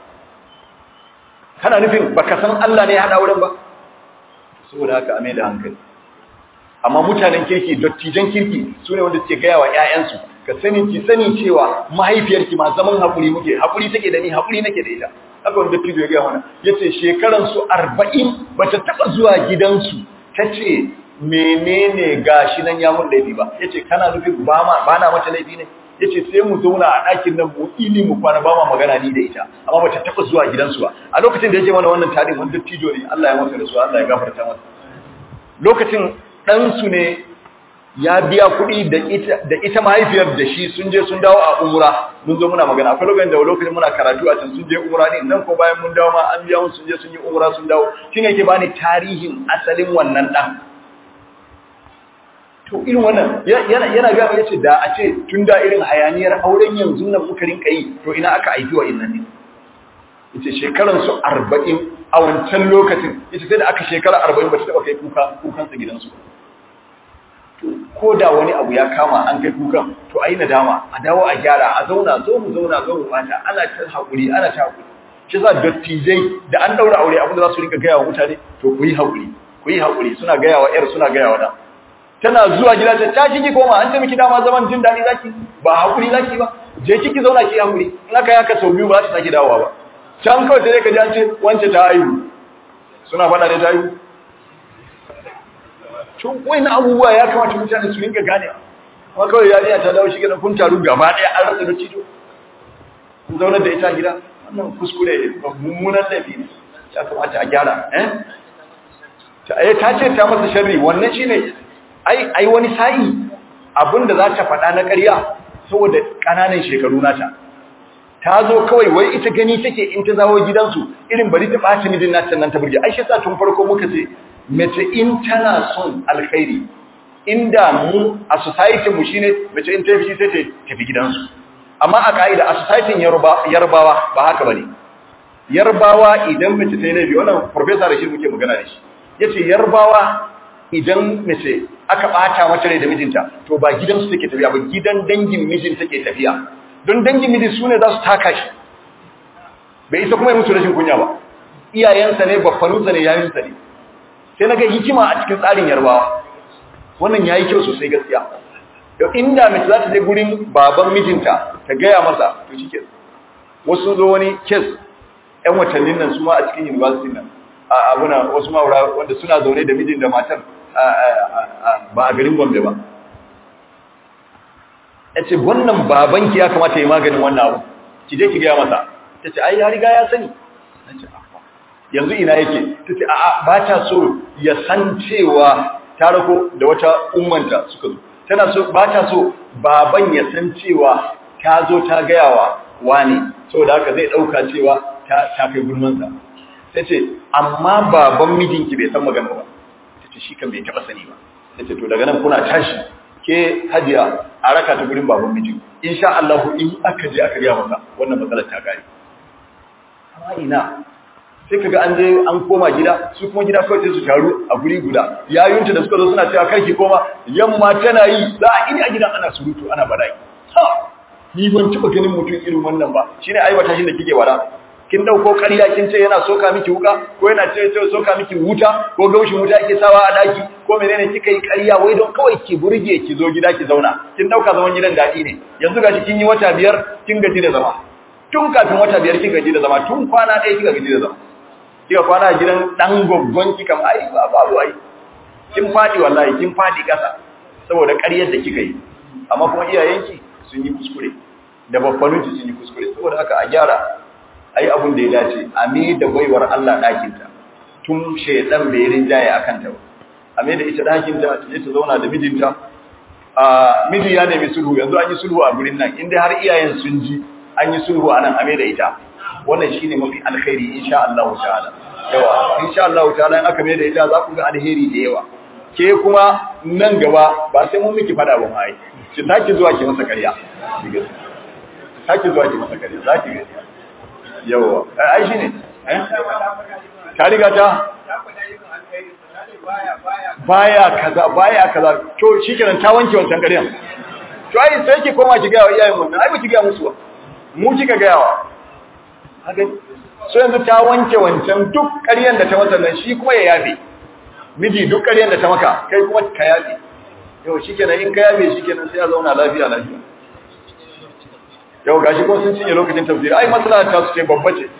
kana nufin baka san Allah ne ya haɗa wurin ba saboda haka a mai da hankali amma mutanen kirki dattijan kirki su ne wanda suke gaya wa ‘ya'yansu ka sani ki sani cewa mahaifiyarki ma zaman haƙuri muke haƙuri take da ni haƙuri nake da ita haka wani dattijo ya gaya mana ya ce shekaransu arba'in ba ta taɓa zuwa gidansu ta ce menene gashi nan ya mun laifi ba ya ce kana nufin ba na mata laifi ne ya ce sai mu zauna a ɗakin nan mu ili mu kwana ba ma magana ni da ita amma ba ta taɓa zuwa gidansu ba a lokacin da yake mana wannan tarin wani dattijo ne Allah ya masa da su Allah ya gafarta masa lokacin ɗansu ne ya biya kuɗi da ita mahaifiyar da shi sun je sun dawo a umra mun zo muna magana akwai lokacin da lokacin muna karatu a can sun je umra ne nan ko bayan mun dawo ma an biya mun sun je sun yi umra sun dawo shi ne ke bani tarihin asalin wannan ɗan to irin wannan yana gaba ya ce da a ce tun da irin hayaniyar auren yanzu nan muka rinka yi to ina aka aiki wa innan ne yace shekaransu arba'in a wancan lokacin yace sai da aka shekara arba'in ba ta taɓa kai kuka kukansa gidansu ko da wani abu ya kama an kai kukan to ayi nadama a dawo a gyara a zauna zo mu zauna zo mu bata ana ta hakuri ana ta hakuri shi za dattijai da an daura aure abin da za su rinka gaya wa mutane to ku yi hakuri ku yi hakuri suna gaya wa yar suna gaya wa da tana zuwa gida ta ta kiki koma an ce miki dama zaman jin daɗi zaki ba hakuri zaki ba je kiki zauna ki hakuri in aka yaka sau biyu ba za ta sake dawowa ba can kawai sai ka ji an ce wance ta haihu suna faɗa ne ta haihu tun wani abubuwa ya kamata mutane su rinka gane kuma kawai yariya ta dawo shi gidan kun taru gaba ɗaya an rasa da cijo kun zaunar da ita gida wannan kuskure ba mummunan laifi ne ya kamata a gyara eh ta ce ta masa sharri wannan shine ai ai wani sa'i abinda za ta faɗa na ƙarya saboda ƙananan shekaru nata ta zo kawai wai ita gani take in ta zawo gidansu irin bari ta ɓaci mijin nata nan ta burge ai shi sa tun farko muka ce mace in tana son alkhairi inda mu a society mu shine mace in ta fi sai ta tafi gidansu amma a ka'ida a society yarbawa ba haka bane yarbawa idan mace ta yi laifi wannan professor da shi muke magana da shi yace yarbawa idan mace aka bata mata rai da mijinta to ba gidansu take tafiya ba gidan dangin mijin take tafiya don dangin mijin su ne za su taka shi bai isa kuma yi musu rashin kunya ba iyayensa ne babbanunsa ne yayinsa ne sai na ga hikima a cikin tsarin yarbawa wannan ya yi kyau sosai gaskiya yau inda mace za ta je gurin baban mijinta ta gaya masa to shi ke wasu zo wani kes ‘yan watannin nan su ma a cikin university nan a abuna wasu ma'aura wanda suna zaune da mijin da matar ba a garin gombe ba ya ce wannan babanki ya kamata ya maganin wannan abu ki je ki gaya masa ta ce ai ya riga ya sani yanzu ina yake ta ce a'a ba ta so ya san cewa ta rako da wata ummanta suka zo tana so ba ta so baban ya san cewa ta zo ta gayawa wani saboda haka zai dauka cewa ta ta kai gulmansa ta ce amma baban mijinki bai san magana ba ta ce shi kan bai taba sani ba ta ce to daga nan kuna tashi ke hajiya a raka ta gurin baban mijin insha Allah in aka je aka gaya masa wannan matsalar ta gari amma ina sai kaga an je an koma gida su kuma gida kawai sai su taru a guri guda yayunta da suka zo suna cewa karki koma yamma tana yi za a ini a gidan ana surutu ana bala'i ha ni ban taba ganin mutum irin wannan ba shine aibata shi da kike wara kin dauko ƙarya kin ce yana soka miki wuka ko yana ce ce soka miki wuta ko gaushin wuta yake sawa a daki ko menene kika yi ƙarya wai don kawai ki burge ki zo gida ki zauna kin dauka zaman gidan dadi ne yanzu gashi kin yi wata biyar kin gaji da zama tun kafin wata biyar kin gaji da zama tun kwana ɗaya kika gaji da zama kika kwana a gidan dan goggon ki kam ai ba babu ai kin fadi wallahi kin fadi kasa saboda ƙaryar da kika yi amma kuma iyayenki sun yi kuskure da babbanunki sun yi kuskure saboda haka a gyara ai abun da ya dace a me da baiwar Allah ɗakin ta tun shedan bai rinjaye akan ta ba a me da ita ɗakin ta ta je ta zauna da mijinta a miji ya nemi sulhu yanzu an yi sulhu a gurin nan inda har iyayen sun ji an yi sulhu anan a me da ita wannan shine mafi alkhairi insha Allah ta'ala yawa insha Allah ta'ala in aka mai da ita za ku ga alheri da yawa ke kuma nan gaba ba sai mun miki fada ba mai ki taki zuwa ki masa kariya taki zuwa ki masa kariya za ki ga yawa ai shine eh ta riga ta baya kaza baya kaza to shikenan ta wanke wancan kariyan to ai sai ki koma ki ga wa iyayen mun ai ba ki ga musu ba mu kika ga yawa so yanzu ta wanke wancan duk ƙaryen da ta mata nan shi kuma ya yabe miji duk ƙaryen da ta maka kai kuma ka yabe yau shi kenan in ka yabe shi kenan sai ya zauna lafiya lafiya yau gashi ko sun cinye lokacin tafsiri ai matsala ta su ce babba ce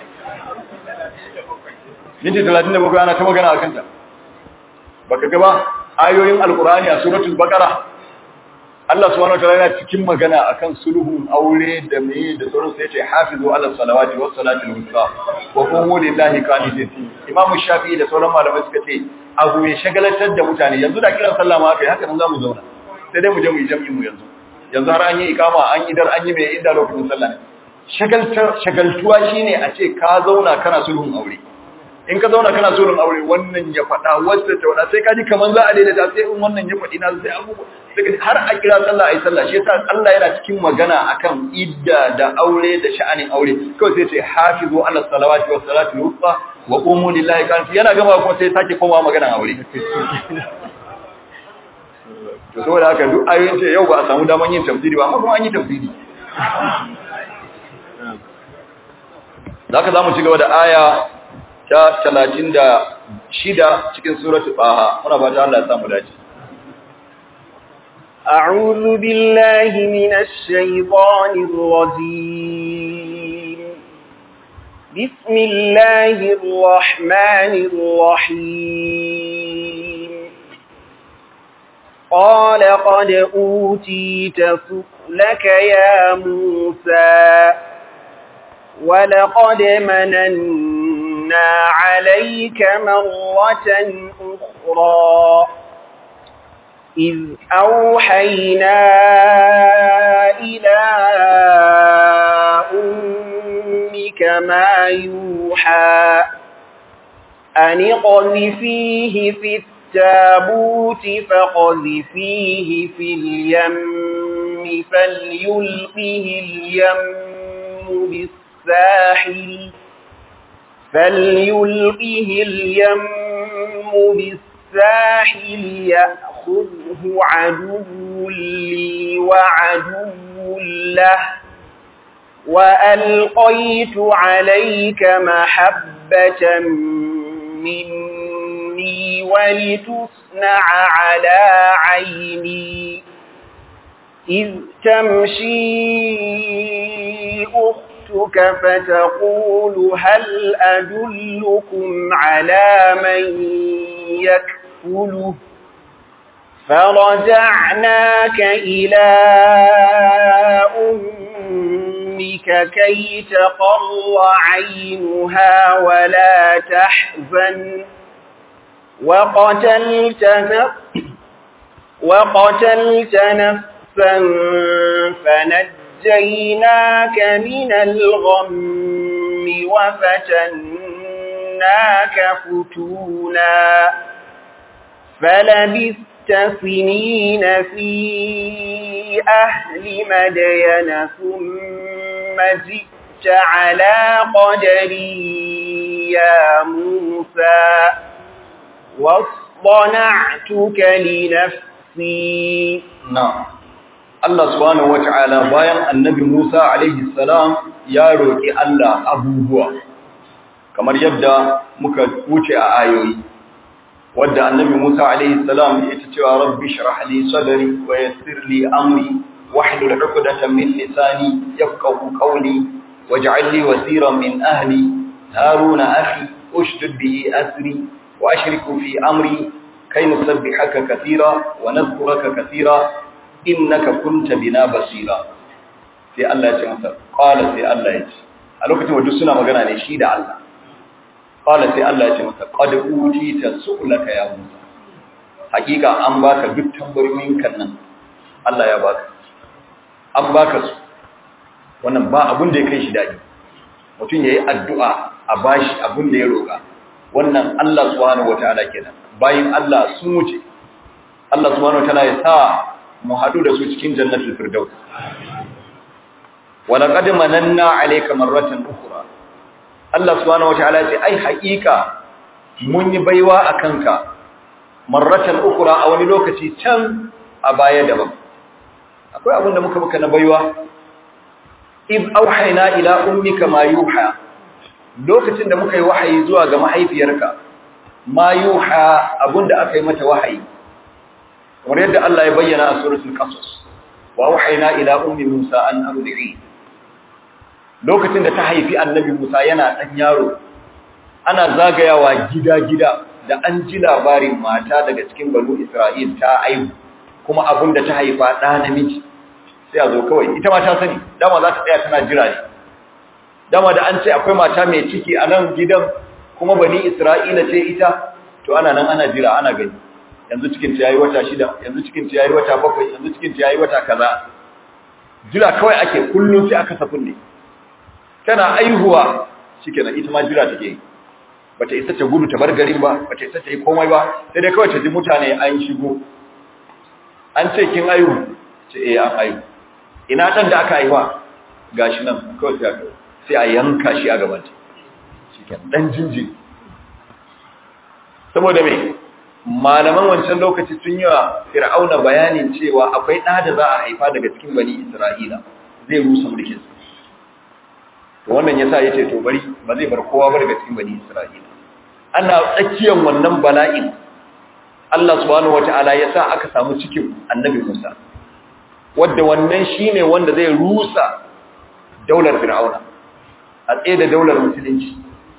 minti talatin da bakwai ana ta magana a kanta baka gaba ayoyin alkurani a suratul baqara Allah subhanahu wa ta'ala yana cikin magana akan sulhun aure da meye da sauran sai yace hafizu ala salawati was salati al-wusta wa qumu lillahi qanitin Imam Shafi'i da sauran malamai suka ce abu mai shagalatar da mutane yanzu da kiran sallah ma kai haka nan zamu zauna sai dai mu je mu yi jami'in mu yanzu yanzu har an yi ikama an yi dar an yi mai inda lokacin sallah ne shagaltar shagaltuwa shine a ce ka zauna kana sulhun aure in ka zauna kana sulhun aure wannan ya faɗa wacce ta faɗa sai ka ji kaman za a daidaita sai in wannan ya faɗi na sai abubuwa har a kira sallah ayi sallah shi yasa Allah yana cikin magana akan idda da aure da sha'anin aure kawai sai ce hafizu ala salawati was salati wusta wa qumu lillahi kan yana gama kuma sai sake komawa magana aure to saboda haka duk ayoyin ce yau ba a samu daman yin tafsiri ba amma kuma an yi tafsiri zaka zamu ci gaba da aya ta 36 cikin suratul baha muna fata Allah ya samu dace أعوذ بالله من الشيطان الرجيم بسم الله الرحمن الرحيم قال قد أوتيت سؤلك يا موسى ولقد مننا عليك مرة أخرى إذ أوحينا إلى أمك ما يوحى أن اقذفيه في التابوت فقذفيه في اليم فليلقه اليم بالساحل فليلقه اليم بالساحل يأخذه عدو لي وعدو له وألقيت عليك محبة مني ولتصنع على عيني إذ تمشي أختك فتقول هل أدلكم على من يكفله فرجعناك إلى أمك كي تقر عينها ولا تحزن وقتلت وقتلت نفسا فنجيناك من الغم وفتناك فتونا فلبثت سنين في أهل مدين ثم جئت على قدري يا موسى واصطنعتك لنفسي na'am Allah subhanahu wata'ala bayan annabi Musa alaihi salam ya roki Allah abubuwa kamar yadda muka wuce a ayoyi wadda annabi Musa alaihi salam ya ce cewa rabbi shrah li sadri wa yassir li amri wahlul 'uqdatan min lisani yafqahu qawli waj'al li wasiran min ahli haruna akhi ushdud bihi asri wa ashriku fi amri kay nusabbihaka katira wa nadhkuraka katira innaka kunta bina basira sai Allah ya ce masa qala sai Allah ya ce a lokacin wanda suna magana ne shi da Allah qala sai Allah ya ce masa qad utita su'laka ya Musa hakika an baka duk tambayoyin kan nan Allah ya baka an baka su wannan ba abun da ya kai shi dadi mutum yayi addu'a a bashi abun da ya roka wannan Allah subhanahu wataala kenan bayin Allah sun wuce Allah subhanahu wataala ya sa mu haɗu da su cikin jannatul firdaus wala qad mananna alayka marratan ukhra Allah subhanahu wataala ce ai haƙiƙa mun yi baiwa akan ka marratan ukhra a wani lokaci can a baya daban akwai abin da muka muka na baiwa id auhayna ila ummika ma yuha lokacin da muka yi wahayi zuwa ga mahaifiyarka ma yuha abinda aka yi mata wahayi kamar yadda Allah ya bayyana a suratul qasas wa wahayna ila ummi Musa an ardi'i lokacin da ta haifi annabi Musa yana dan yaro ana zagayawa gida-gida da an ji labarin mata daga cikin banu Isra'il ta aihu kuma abin da ta haifa da namiji sai a zo kawai ita ma ta sani dama za ta tsaya tana jira ne dama da an ce akwai mata mai ciki a nan gidan kuma bani Isra'ila ce ita to ana nan ana jira ana gani yanzu cikinta ya yi wata shida yanzu cikinta ya yi wata bakwai yanzu cikinta ya yi wata kaza jira kawai ake kullum sai aka safin ne tana aihuwa shi kenan ita ma jira take yi bata isa ta gudu ta bar garin ba bata isa ta yi komai ba sai dai kawai ta ji mutane an shigo an ce kin aihu ce eh an aihu ina dan da aka aiwa gashi nan kawai sai aka sai a yanka shi a gaban ta shikenan dan jinjin saboda me malaman wancan lokaci sun yi wa fir'auna bayanin cewa akwai ɗa da za a haifa daga cikin bani isra'ila zai rusa mulkin to wannan yasa yace to bari ba zai bar kowa ba daga cikin bani isra'ila ana tsakiyar wannan bala'in Allah subhanahu wata'ala yasa aka samu cikin annabi Musa wanda wannan shine wanda zai rusa daular fir'auna a tsaye da daular musulunci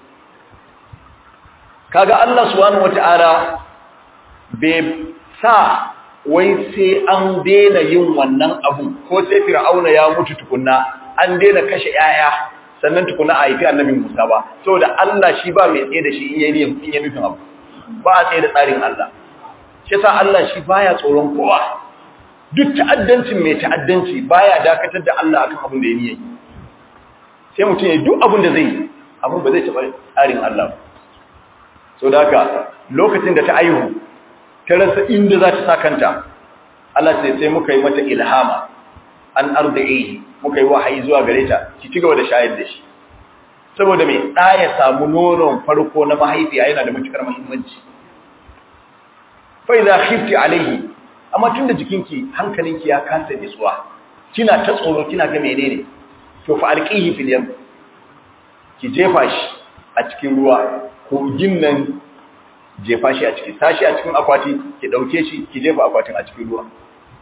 kaga Allah subhanahu wata'ala bai sa wai sai an daina yin wannan abu ko sai fir'auna ya mutu tukunna an daina kashe yaya sannan tukunna a haifi annabi Musa ba saboda Allah shi ba mai tsaye da shi in yayi in yayi nufin abu ba a tsaye da tsarin Allah shi yasa Allah shi baya tsoron kowa duk ta'addancin mai ta'addanci baya dakatar da Allah akan abin da ya yi sai mutum ya duk abin da zai yi abin ba zai taɓa tsarin Allah ba so da haka lokacin da ta aihu ta rasa inda za ta sa kanta Allah sai sai muka yi mata ilhama an arda'ihi muka yi wahayi zuwa gare ta ki ci gaba da shayar da shi saboda mai ɗa ya samu nonon farko na mahaifiya yana da matukar muhimmanci fa idza khifti alayhi amma tunda jikinki hankalinki ya kasa nitsuwa kina ta tsoro kina ga menene to fa alqihi fil yam ki jefa shi a cikin ruwa ko ginnan jefa shi a ciki tashi a cikin akwati ki dauke shi ki jefa akwatin a cikin ruwa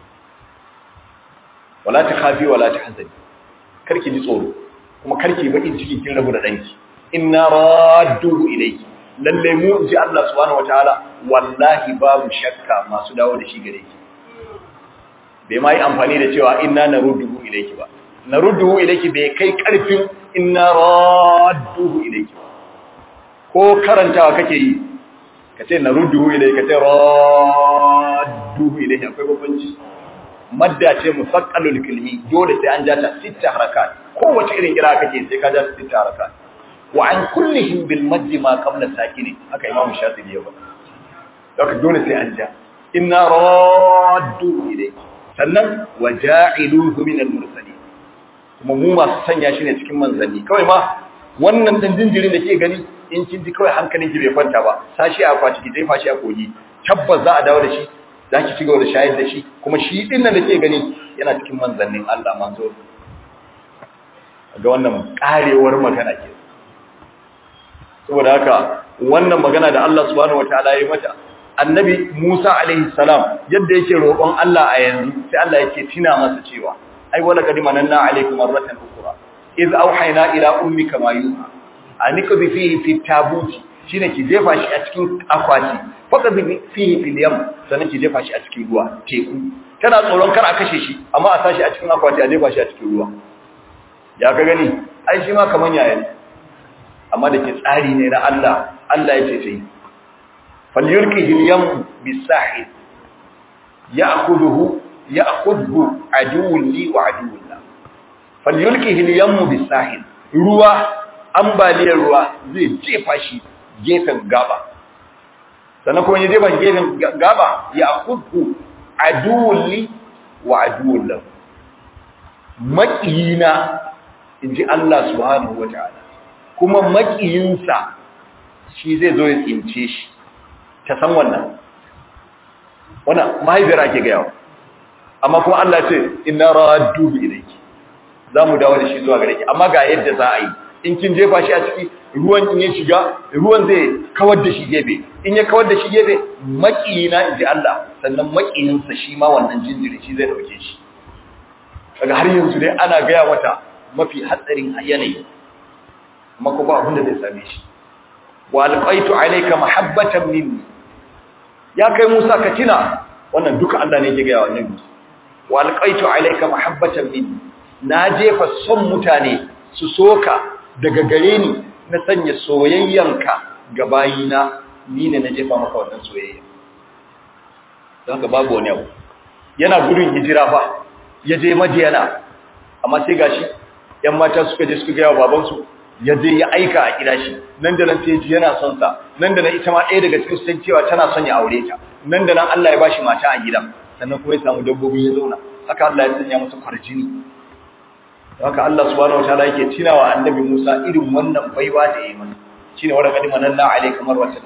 wala ta khafi wala ta hazani karki ji tsoro kuma karki bakin ciki kin rabu da danki inna radduhu ilayki lalle mu ji Allah subhanahu wataala wallahi babu shakka masu dawo da shi gare ki bai mai amfani da cewa inna narudduhu ilayki ba narudduhu ilayki bai kai karfin inna radduhu ilayki ko karantawa kake yi kace narudduhu ilayki kace radduhu ilayki akwai babbanci madda ce musaqqalul kalmi dole sai an jata sita harakat kowace irin kira kake sai ka jata sita harakat wa an kullihim bil madd ma qabla sakini haka imamu shafi'i ya faɗa haka dole sai an ja inna raddu ilayki sannan wa ja'iluhu min al mursalin kuma mu masu sanya shi ne cikin manzanni kawai ma wannan dan jinjirin da ke gani in kin ji kawai hankalin ki bai kwanta ba sashi a kwati ki jefa shi a kogi tabbas za a dawo da shi za ki cigaba da shayar da shi kuma shi din nan da ke gani yana cikin manzannin Allah manzo ga wannan karewar magana ke saboda haka wannan magana da Allah subhanahu wataala ya yi mata annabi Musa alaihi salam yadda yake roƙon Allah a yanzu sai Allah yake tina masa cewa ai wala qad mananna alaikum marratan ukhra iz auhayna ila ummika ma yuha anikbi fihi fi tabuti shine ki jefa shi a cikin akwati faka fihi fil yam sannan ki jefa shi a cikin ruwa teku tana tsoron kar a kashe shi amma a sashi a cikin akwati a jefa shi a cikin ruwa ya ka gani ai shi ma kaman yaya amma da ke tsari ne na Allah Allah ya ce sai falyulqihi al-yam bis-sahil ya'khudhuhu ya'khudhu aduwwun li wa aduwwun la falyulqihi al-yam bis-sahil ruwa ambaliyar ruwa zai jefa shi gefen gaba sannan kuma ya jefa gefen gaba ya kudu aduwulli wa aduwullahu maƙiyina in ji Allah subhanahu wa ta'ala kuma maƙiyinsa shi zai zo ya tsince shi ta san wannan wannan mahaifiyar ake gayawa amma kuma Allah ce ina raddu bi ilayki za mu dawo da shi zuwa gare ki amma ga yadda za a yi in kin jefa shi a ciki ruwan in ya shiga ruwan zai kawar da shi gefe in ya kawar da shi gefe makiyina inji Allah sannan makiyinsa shi ma wannan jinjiri shi zai dauke shi daga har yanzu dai ana gaya mata mafi hatsarin yanayi amma ko ba abin da zai same shi wa alqaitu alayka mahabbatan minni ya kai Musa ka tina wannan duka Allah ne yake gaya wa Annabi wa alqaitu alayka mahabbatan minni na jefa son mutane su soka daga gare ni na sanya soyayyanka ga bayina ni ne na jefa maka wannan soyayya don haka babu wani abu yana gudun hijira fa ya je madiyana amma sai gashi yan mata suka je suka gaya wa babansu ya je ya aika a kira shi nan da nan sai ji yana son sa nan da nan ita ma ɗaya daga cikin sun cewa tana son ya aure ta nan da nan Allah ya bashi mata a gidan sannan kuma ya samu dabbobi ya zauna haka Allah ya sanya masa kwarjini haka Allah subhanahu wataala yake tunawa annabi Musa irin wannan baiwa da yayi masa shine wa laqad mananna alayka marwatan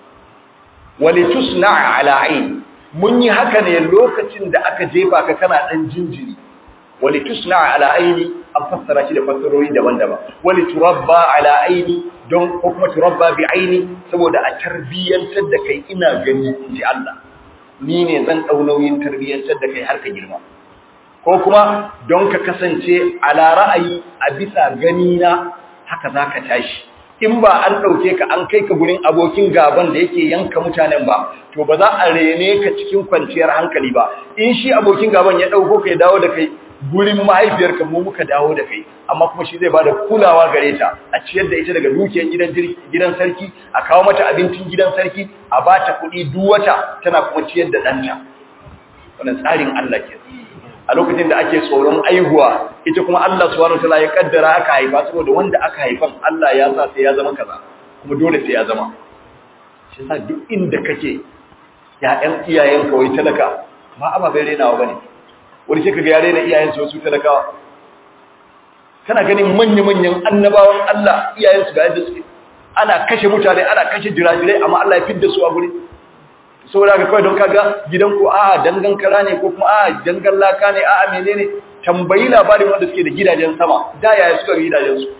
walitusna ala ayn mun yi haka ne lokacin da aka jefa ka kana dan jinjiri walitusna ala ayni an fassara shi da fassarori daban-daban waliturabba ala ayni don ko kuma turabba bi ayni saboda a tarbiyantar da kai ina gani ji Allah ni ne zan dau nauyin tarbiyantar da kai har ka girma ko kuma don ka kasance ala ra'ayi a bisa gani na haka za ka tashi in ba an ɗauke ka an kai ka gurin abokin gaban da yake yanka mutanen ba to ba za a rene ka cikin kwanciyar hankali ba in shi abokin gaban ya ɗauko ka ya dawo da kai gurin mahaifiyarka mu muka dawo da kai amma kuma shi zai ba da kulawa gare ta a ciyar da ita daga dukiyar gidan gidan sarki a kawo mata abincin gidan sarki a ba ta kuɗi duk wata tana kuma ciyar da ɗanta wannan tsarin Allah ke a lokacin da ake tsoron aihuwa ita kuma Allah subhanahu wataala ya kaddara aka haifa saboda wanda aka haifan Allah ya sa sai ya zama kaza kuma dole sai ya zama shi yasa duk inda kake ya'yan iyayen kawai talaka ba ababen renawa bane wani sai kaga yare da iyayensu wasu talakawa kana ganin manya-manyan annabawan Allah iyayensu ga yadda suke ana kashe mutane ana kashe jirajirai amma Allah ya fidda su a guri saboda ka kawai don kaga gidan ku a dangan kara ne ko kuma a dangan laka ne a menene tambayi labarin wanda suke da gidajen sama da yaya suka ga gidajen su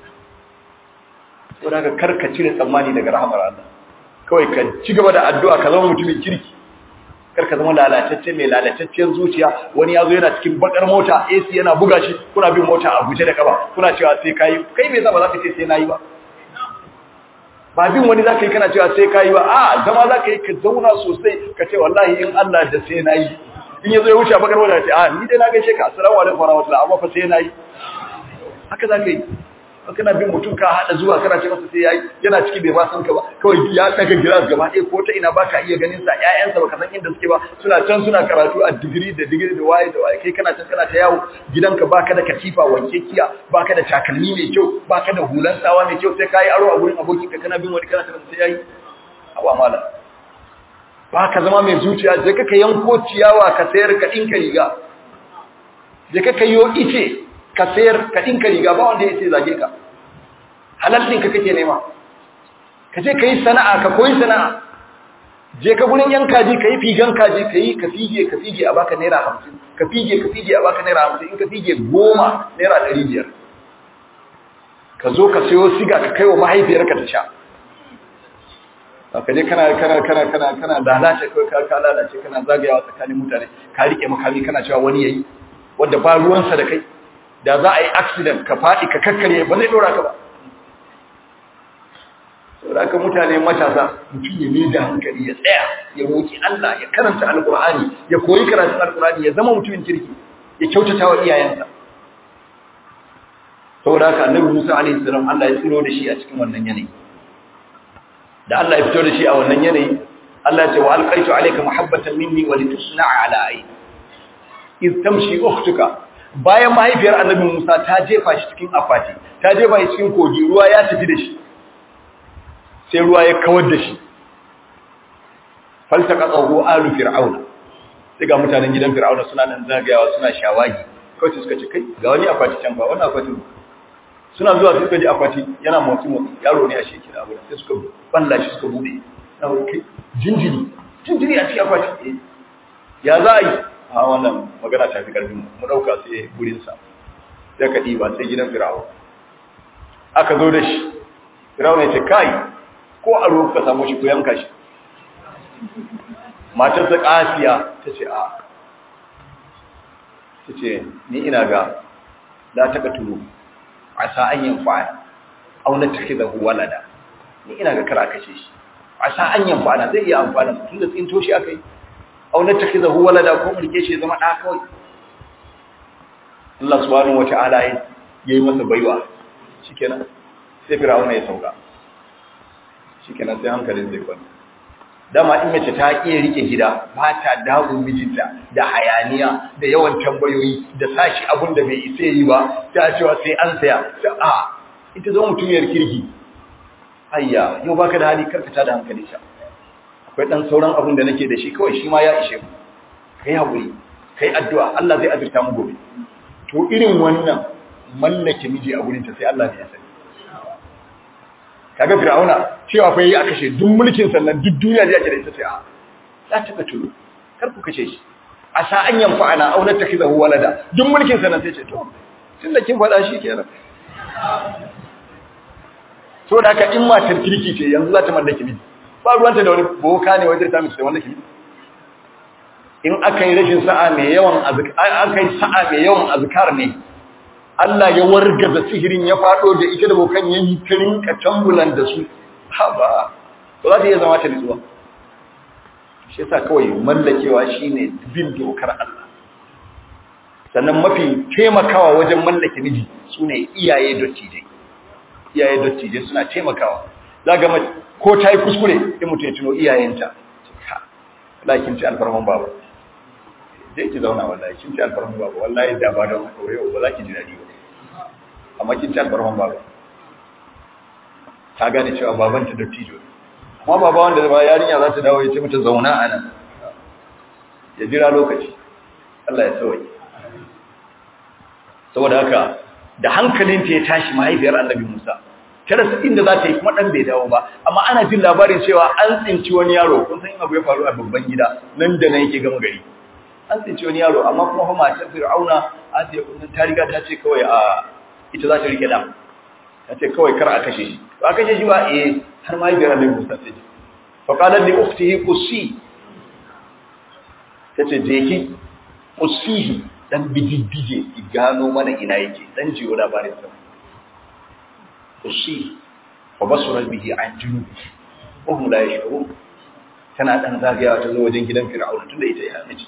saboda ka karka cire tsammani daga rahamar Allah kawai ka ci gaba da addu'a ka zama mutumin kirki karka zama lalatacce mai lalatacciyar zuciya wani yazo yana cikin bakar mota AC yana buga shi kuna bin mota a guje da kaba kuna cewa sai kai kai me yasa ba za ka ce sai nayi ba ba bin wani za ka yi kana cewa sai ka yi ba a zama za ka yi ka zauna sosai ka ce wallahi in Allah da sai na yi in ya zo ya wuce a bakar wadda ce a ni dai na gaishe ka assalamu alaikum warahmatullahi amma fa sai na yi haka za ka yi kana bin mutum ka hada zuwa kana ce masa sai yayi yana ciki bai ba san ka ba kawai ya daga gilas gaba ɗaya ko ta ina baka iya ganin sa ƴaƴansa baka san inda suke ba suna can suna karatu a digiri da digiri da waye da waye kai kana can kana ta yawo gidanka baka da katifa wanke kiya baka da takalmi mai kyau baka da hulan sawa mai kyau sai kai aro a gurin abokinka kana bin wani kana ta sai yayi awa mala baka zama mai zuciya je ka yanko ciyawa ka sayar ka dinka riga je ka kayo ice ka sayar ka dinka riga ba wanda ya ce zage ka halal ɗinka kake nema ka je ka yi sana'a ka koyi sana'a je ka gurin yan kaji ka yi figan kaji ka yi ka fige ka fige a baka naira hamsin ka fige ka fige a baka naira hamsin in ka fige goma naira ɗari biyar ka zo ka sayo siga ka kai wa mahaifiyarka ta sha ka je kana kana kana kana kana lalace kawai ka ka lalace kana zagayawa tsakanin mutane ka rike makami kana cewa wani yayi wanda ba ruwansa da kai da za a yi accident ka faɗi ka kakkare ba zai ɗora ka ba saboda haka mutane matasa mutum ya mai da hankali ya tsaya ya roƙi Allah ya karanta alƙur'ani ya koyi karatun alƙur'ani ya zama mutumin kirki ya kyautata wa iyayensa saboda haka annabi Musa alaihi salam Allah ya tsiro da shi a cikin wannan yanayi da Allah ya fito da shi a wannan yanayi Allah ya ce wa alqaitu alayka muhabbatan minni wa litusna'a ala ayni iz tamshi ukhtuka bayan mahaifiyar annabi Musa ta jefa shi cikin akwati ta jefa shi cikin kogi ruwa ya tafi da shi sai ruwa ya kawar da shi faltaqatahu alu fir'auna sai ga mutanen gidan fir'auna suna nan zagayawa suna shawagi kawai suka ce kai ga wani akwati can ba wannan akwati suna zuwa suka ji akwati yana motsi motsi yaro ne a sheki da abu sai suka balla shi suka bude na wani kai jinjiri jinjiri a cikin akwati ya za a yi a wannan magana ta fi karfin mu dauka sai gurin sa sai ka diba sai gidan fir'auna aka zo da shi fir'auna ya ce kai ko a ruwa ka samu shi ko yanka shi matar ta kasiya ta ce a ta ce ni ina ga la taka tulu a sa'an yin fa'a auna take da walada ni ina ga kara kashe shi a sa'an yin fa'a zai iya amfana tun da tsinto shi aka yi auna take da walada ko mulke shi zama ɗa kawai Allah subhanahu wa ta'ala ya yi masa baiwa shikenan sai fir'auna ya sauka shikenan sai hankalin zai kwanta dama in mace ta iya rike gida ba ta damun mijinta da hayaniya da yawan tambayoyi da sashi abun da bai isa yi ba ta cewa sai an saya ta a ita zo mutumiyar kirki ayya yau baka da hali karkata da hankali sha akwai dan sauran abun da nake da shi kawai shi ma ya ishe mu kai hakuri kai addu'a Allah zai azurta mu gobe to irin wannan mallake miji a gurin ta sai Allah ne ya sani kaga fir'auna cewa fa yayi aka kashe duk mulkin sannan duk duniya da yake da ita sai a za ta ka tulo kar ku kashe shi a sa an yanfa ana auna ta kizahu walada duk mulkin sannan sai ce to tunda kin faɗa shi kenan to da ka in matar kirki ce yanzu za ta mallaki miji ba ruwanta da wani boka ne wajen ta miki wanda miji in aka yi rashin sa'a mai yawan azkar aka yi sa'a mai yawan azkar ne Allah ya wargaza sihirin ya fado da ita da bokan ya yi kirin katambulan da su ha ba ba za ta iya zama ta nutsuwa shi yasa kawai mallakewa shine bin dokar Allah sannan mafi taimakawa wajen mallake miji sune iyaye dottijai iyaye dottijai suna taimakawa zaga ko ta yi kuskure in mutum ya tuno iyayenta lakin ci alfarman baba dai ki zauna wallahi kin ci alfarman baba wallahi da ba don haka yau ba za ki ji dadi ba amma kin ci alfarman baba ta gane cewa babanta dattijo amma baba wanda ba yarinya za ta dawo ya ce mata zauna a nan ya jira lokaci Allah ya sauke saboda haka da hankalinta ya tashi mahaifiyar annabi Musa ta rasa inda za ta yi kuma ɗan bai dawo ba amma ana jin labarin cewa an tsinci wani yaro kun san abu ya faru a babban gida nan da nan yake gama gari an tsinci wani yaro amma kuma fa matar fir'auna a ce ta riga ta ce kawai a ita za ta rike da ta ce kawai kar a kashe shi ba a kashe shi ba eh har mahaifiyar annabi Musa ta ce fa qalat li ukhtihi qusi ta ce je ki qusihi dan bididdige ki gano mana ina yake dan jiyo labarin sa kusi wa basura bihi an junubi wa hum la yashurun tana dan zagayawa ta zo wajen gidan fir'auna tunda ita ya miji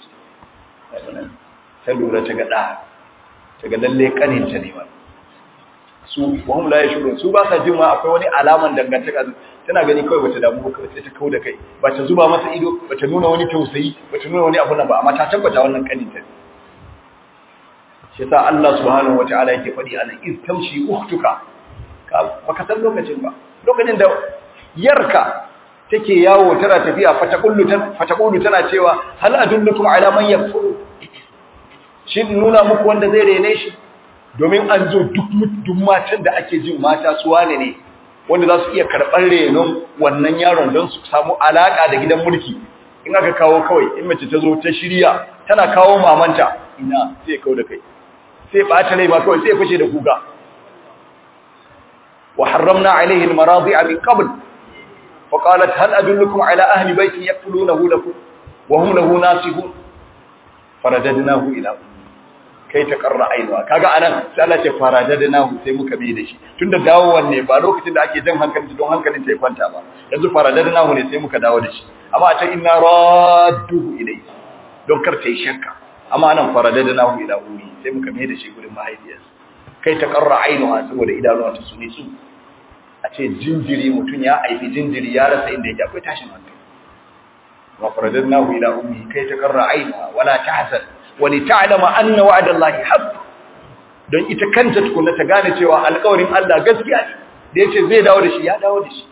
ta lura ta ga da ta ga lalle kaninta ne ma su wa hum la yashurun su ba sa jin ma akwai wani alaman dangantaka tana gani kawai bata damu ba sai ta kauda kai ba ta zuba masa ido bata nuna wani tausayi bata nuna wani abu nan ba amma ta tabbata wannan kaninta ne shi sa Allah subhanahu wataala yake faɗi anan iz tamshi ukhtuka baka san lokacin ba lokacin da yarka take yawo tana tafiya fatakullu fatakullu tana cewa hal adullukum ala man yakfuru shin nuna muku wanda zai rene shi domin an zo duk duk matan da ake jin mata su wane ne wanda za su iya karɓar renon wannan yaron don su samu alaka da gidan mulki in aka kawo kawai in mace ta zo ta shirya tana kawo mamanta ina sai kawo da kai sai ɓata rai ma kawai sai fashe da kuka وحرمنا عليه المراضع من قبل فقالت هل أدلكم على أهل بيت يقتلونه لكم وهم له ناسهون فرددناه إلى أمه kai ta karra ainuwa kaga anan sai Allah ce faradadnahu sai muka bi da shi tunda dawowan ne ba lokacin da ake jan hankali don hankalin ta ya kwanta ba yanzu faradadnahu ne sai muka dawo da shi amma a ta inna radduhu ilayhi don kar ta yi shakka amma anan faradadnahu ila ummi sai muka bi da shi gurin mahaifiyarsa kai ta karra ainuwa saboda idanuwa ta sune su a ce jinjiri mutum ya aifi jinjiri ya rasa inda yake akwai tashin hankali wa faradadnahu ila ummi kai ta karra ainuwa wala tahzan wa li ta'lama anna wa'dallahi haqq don ita kanta tukunna ta gane cewa alƙawarin Allah gaskiya ne da yace zai dawo da shi ya dawo da shi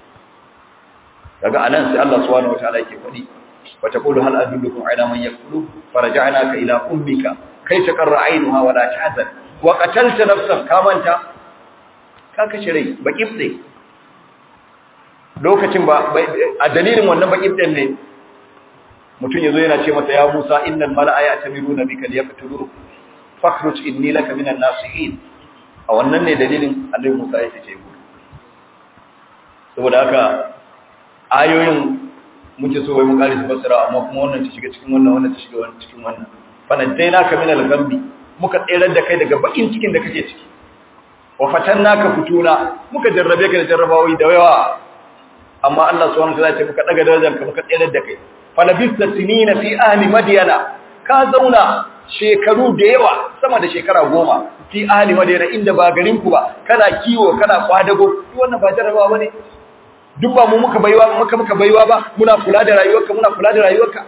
daga anan sai Allah subhanahu wataala yake faɗi wa taqulu hal adullukum ala man yakfulu faraja'naka ila ummika kai ta karra ainuha wala tahzan wa qatalta nafsan kamanta ka kashe rai bakibde lokacin ba a dalilin wannan bakibden ne mutum yazo yana ce masa ya Musa innal mala'a ya'tamiruna bika liyaqtulu fakhruj inni laka minan nasihin a wannan ne dalilin Annabi Musa ya ce ku saboda haka ayoyin muke so wai mu kare su basira amma kuma wannan ta shiga cikin wannan wannan ta shiga wannan cikin wannan fa nadainaka minal ghambi muka tsere da kai daga bakin cikin da kake ciki wa fatannaka futuna muka jarrabe ka da jarrabawoyi da yawa amma Allah subhanahu wa ta'ala ya ce muka daga darajar ka muka tsere da kai falabista sinina fi ahli madyana ka zauna shekaru da yawa sama da shekara goma fi ahli madyana inda ba garin ku ba kana kiwo kana kwadago duk wannan ba jarrabawa bane duk ba mu muka baiwa muka muka baiwa ba muna kula da rayuwarka muna kula da rayuwarka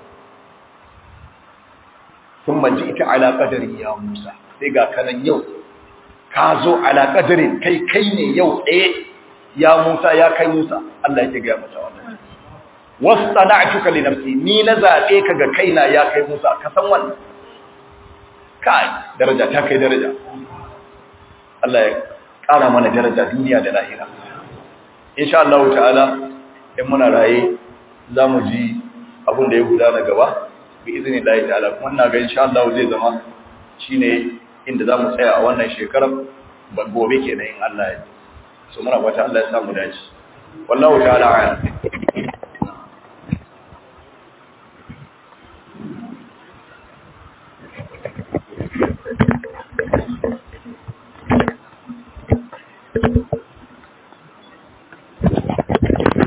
ثم جئت على قدري يا موسى sai ga kanan yau ka zo ala qadarin kai kai ne yau eh ya Musa ya kai Musa Allah yake ga mata wannan wasana'tuka li nafsi ni na zabe ka ga kaina ya kai Musa ka san wannan kai daraja ta kai daraja Allah ya kara mana daraja duniya da lahira insha Allah ta'ala in muna raye zamu ji abin da ya gudana gaba bi izini Allah ta'ala kuma ina ga insha Allah zai zama shine inda zamu tsaya a wannan shekarar ba gobe kenan in Allah ya so muna fata Allah ya samu dace wallahu ta'ala a'lam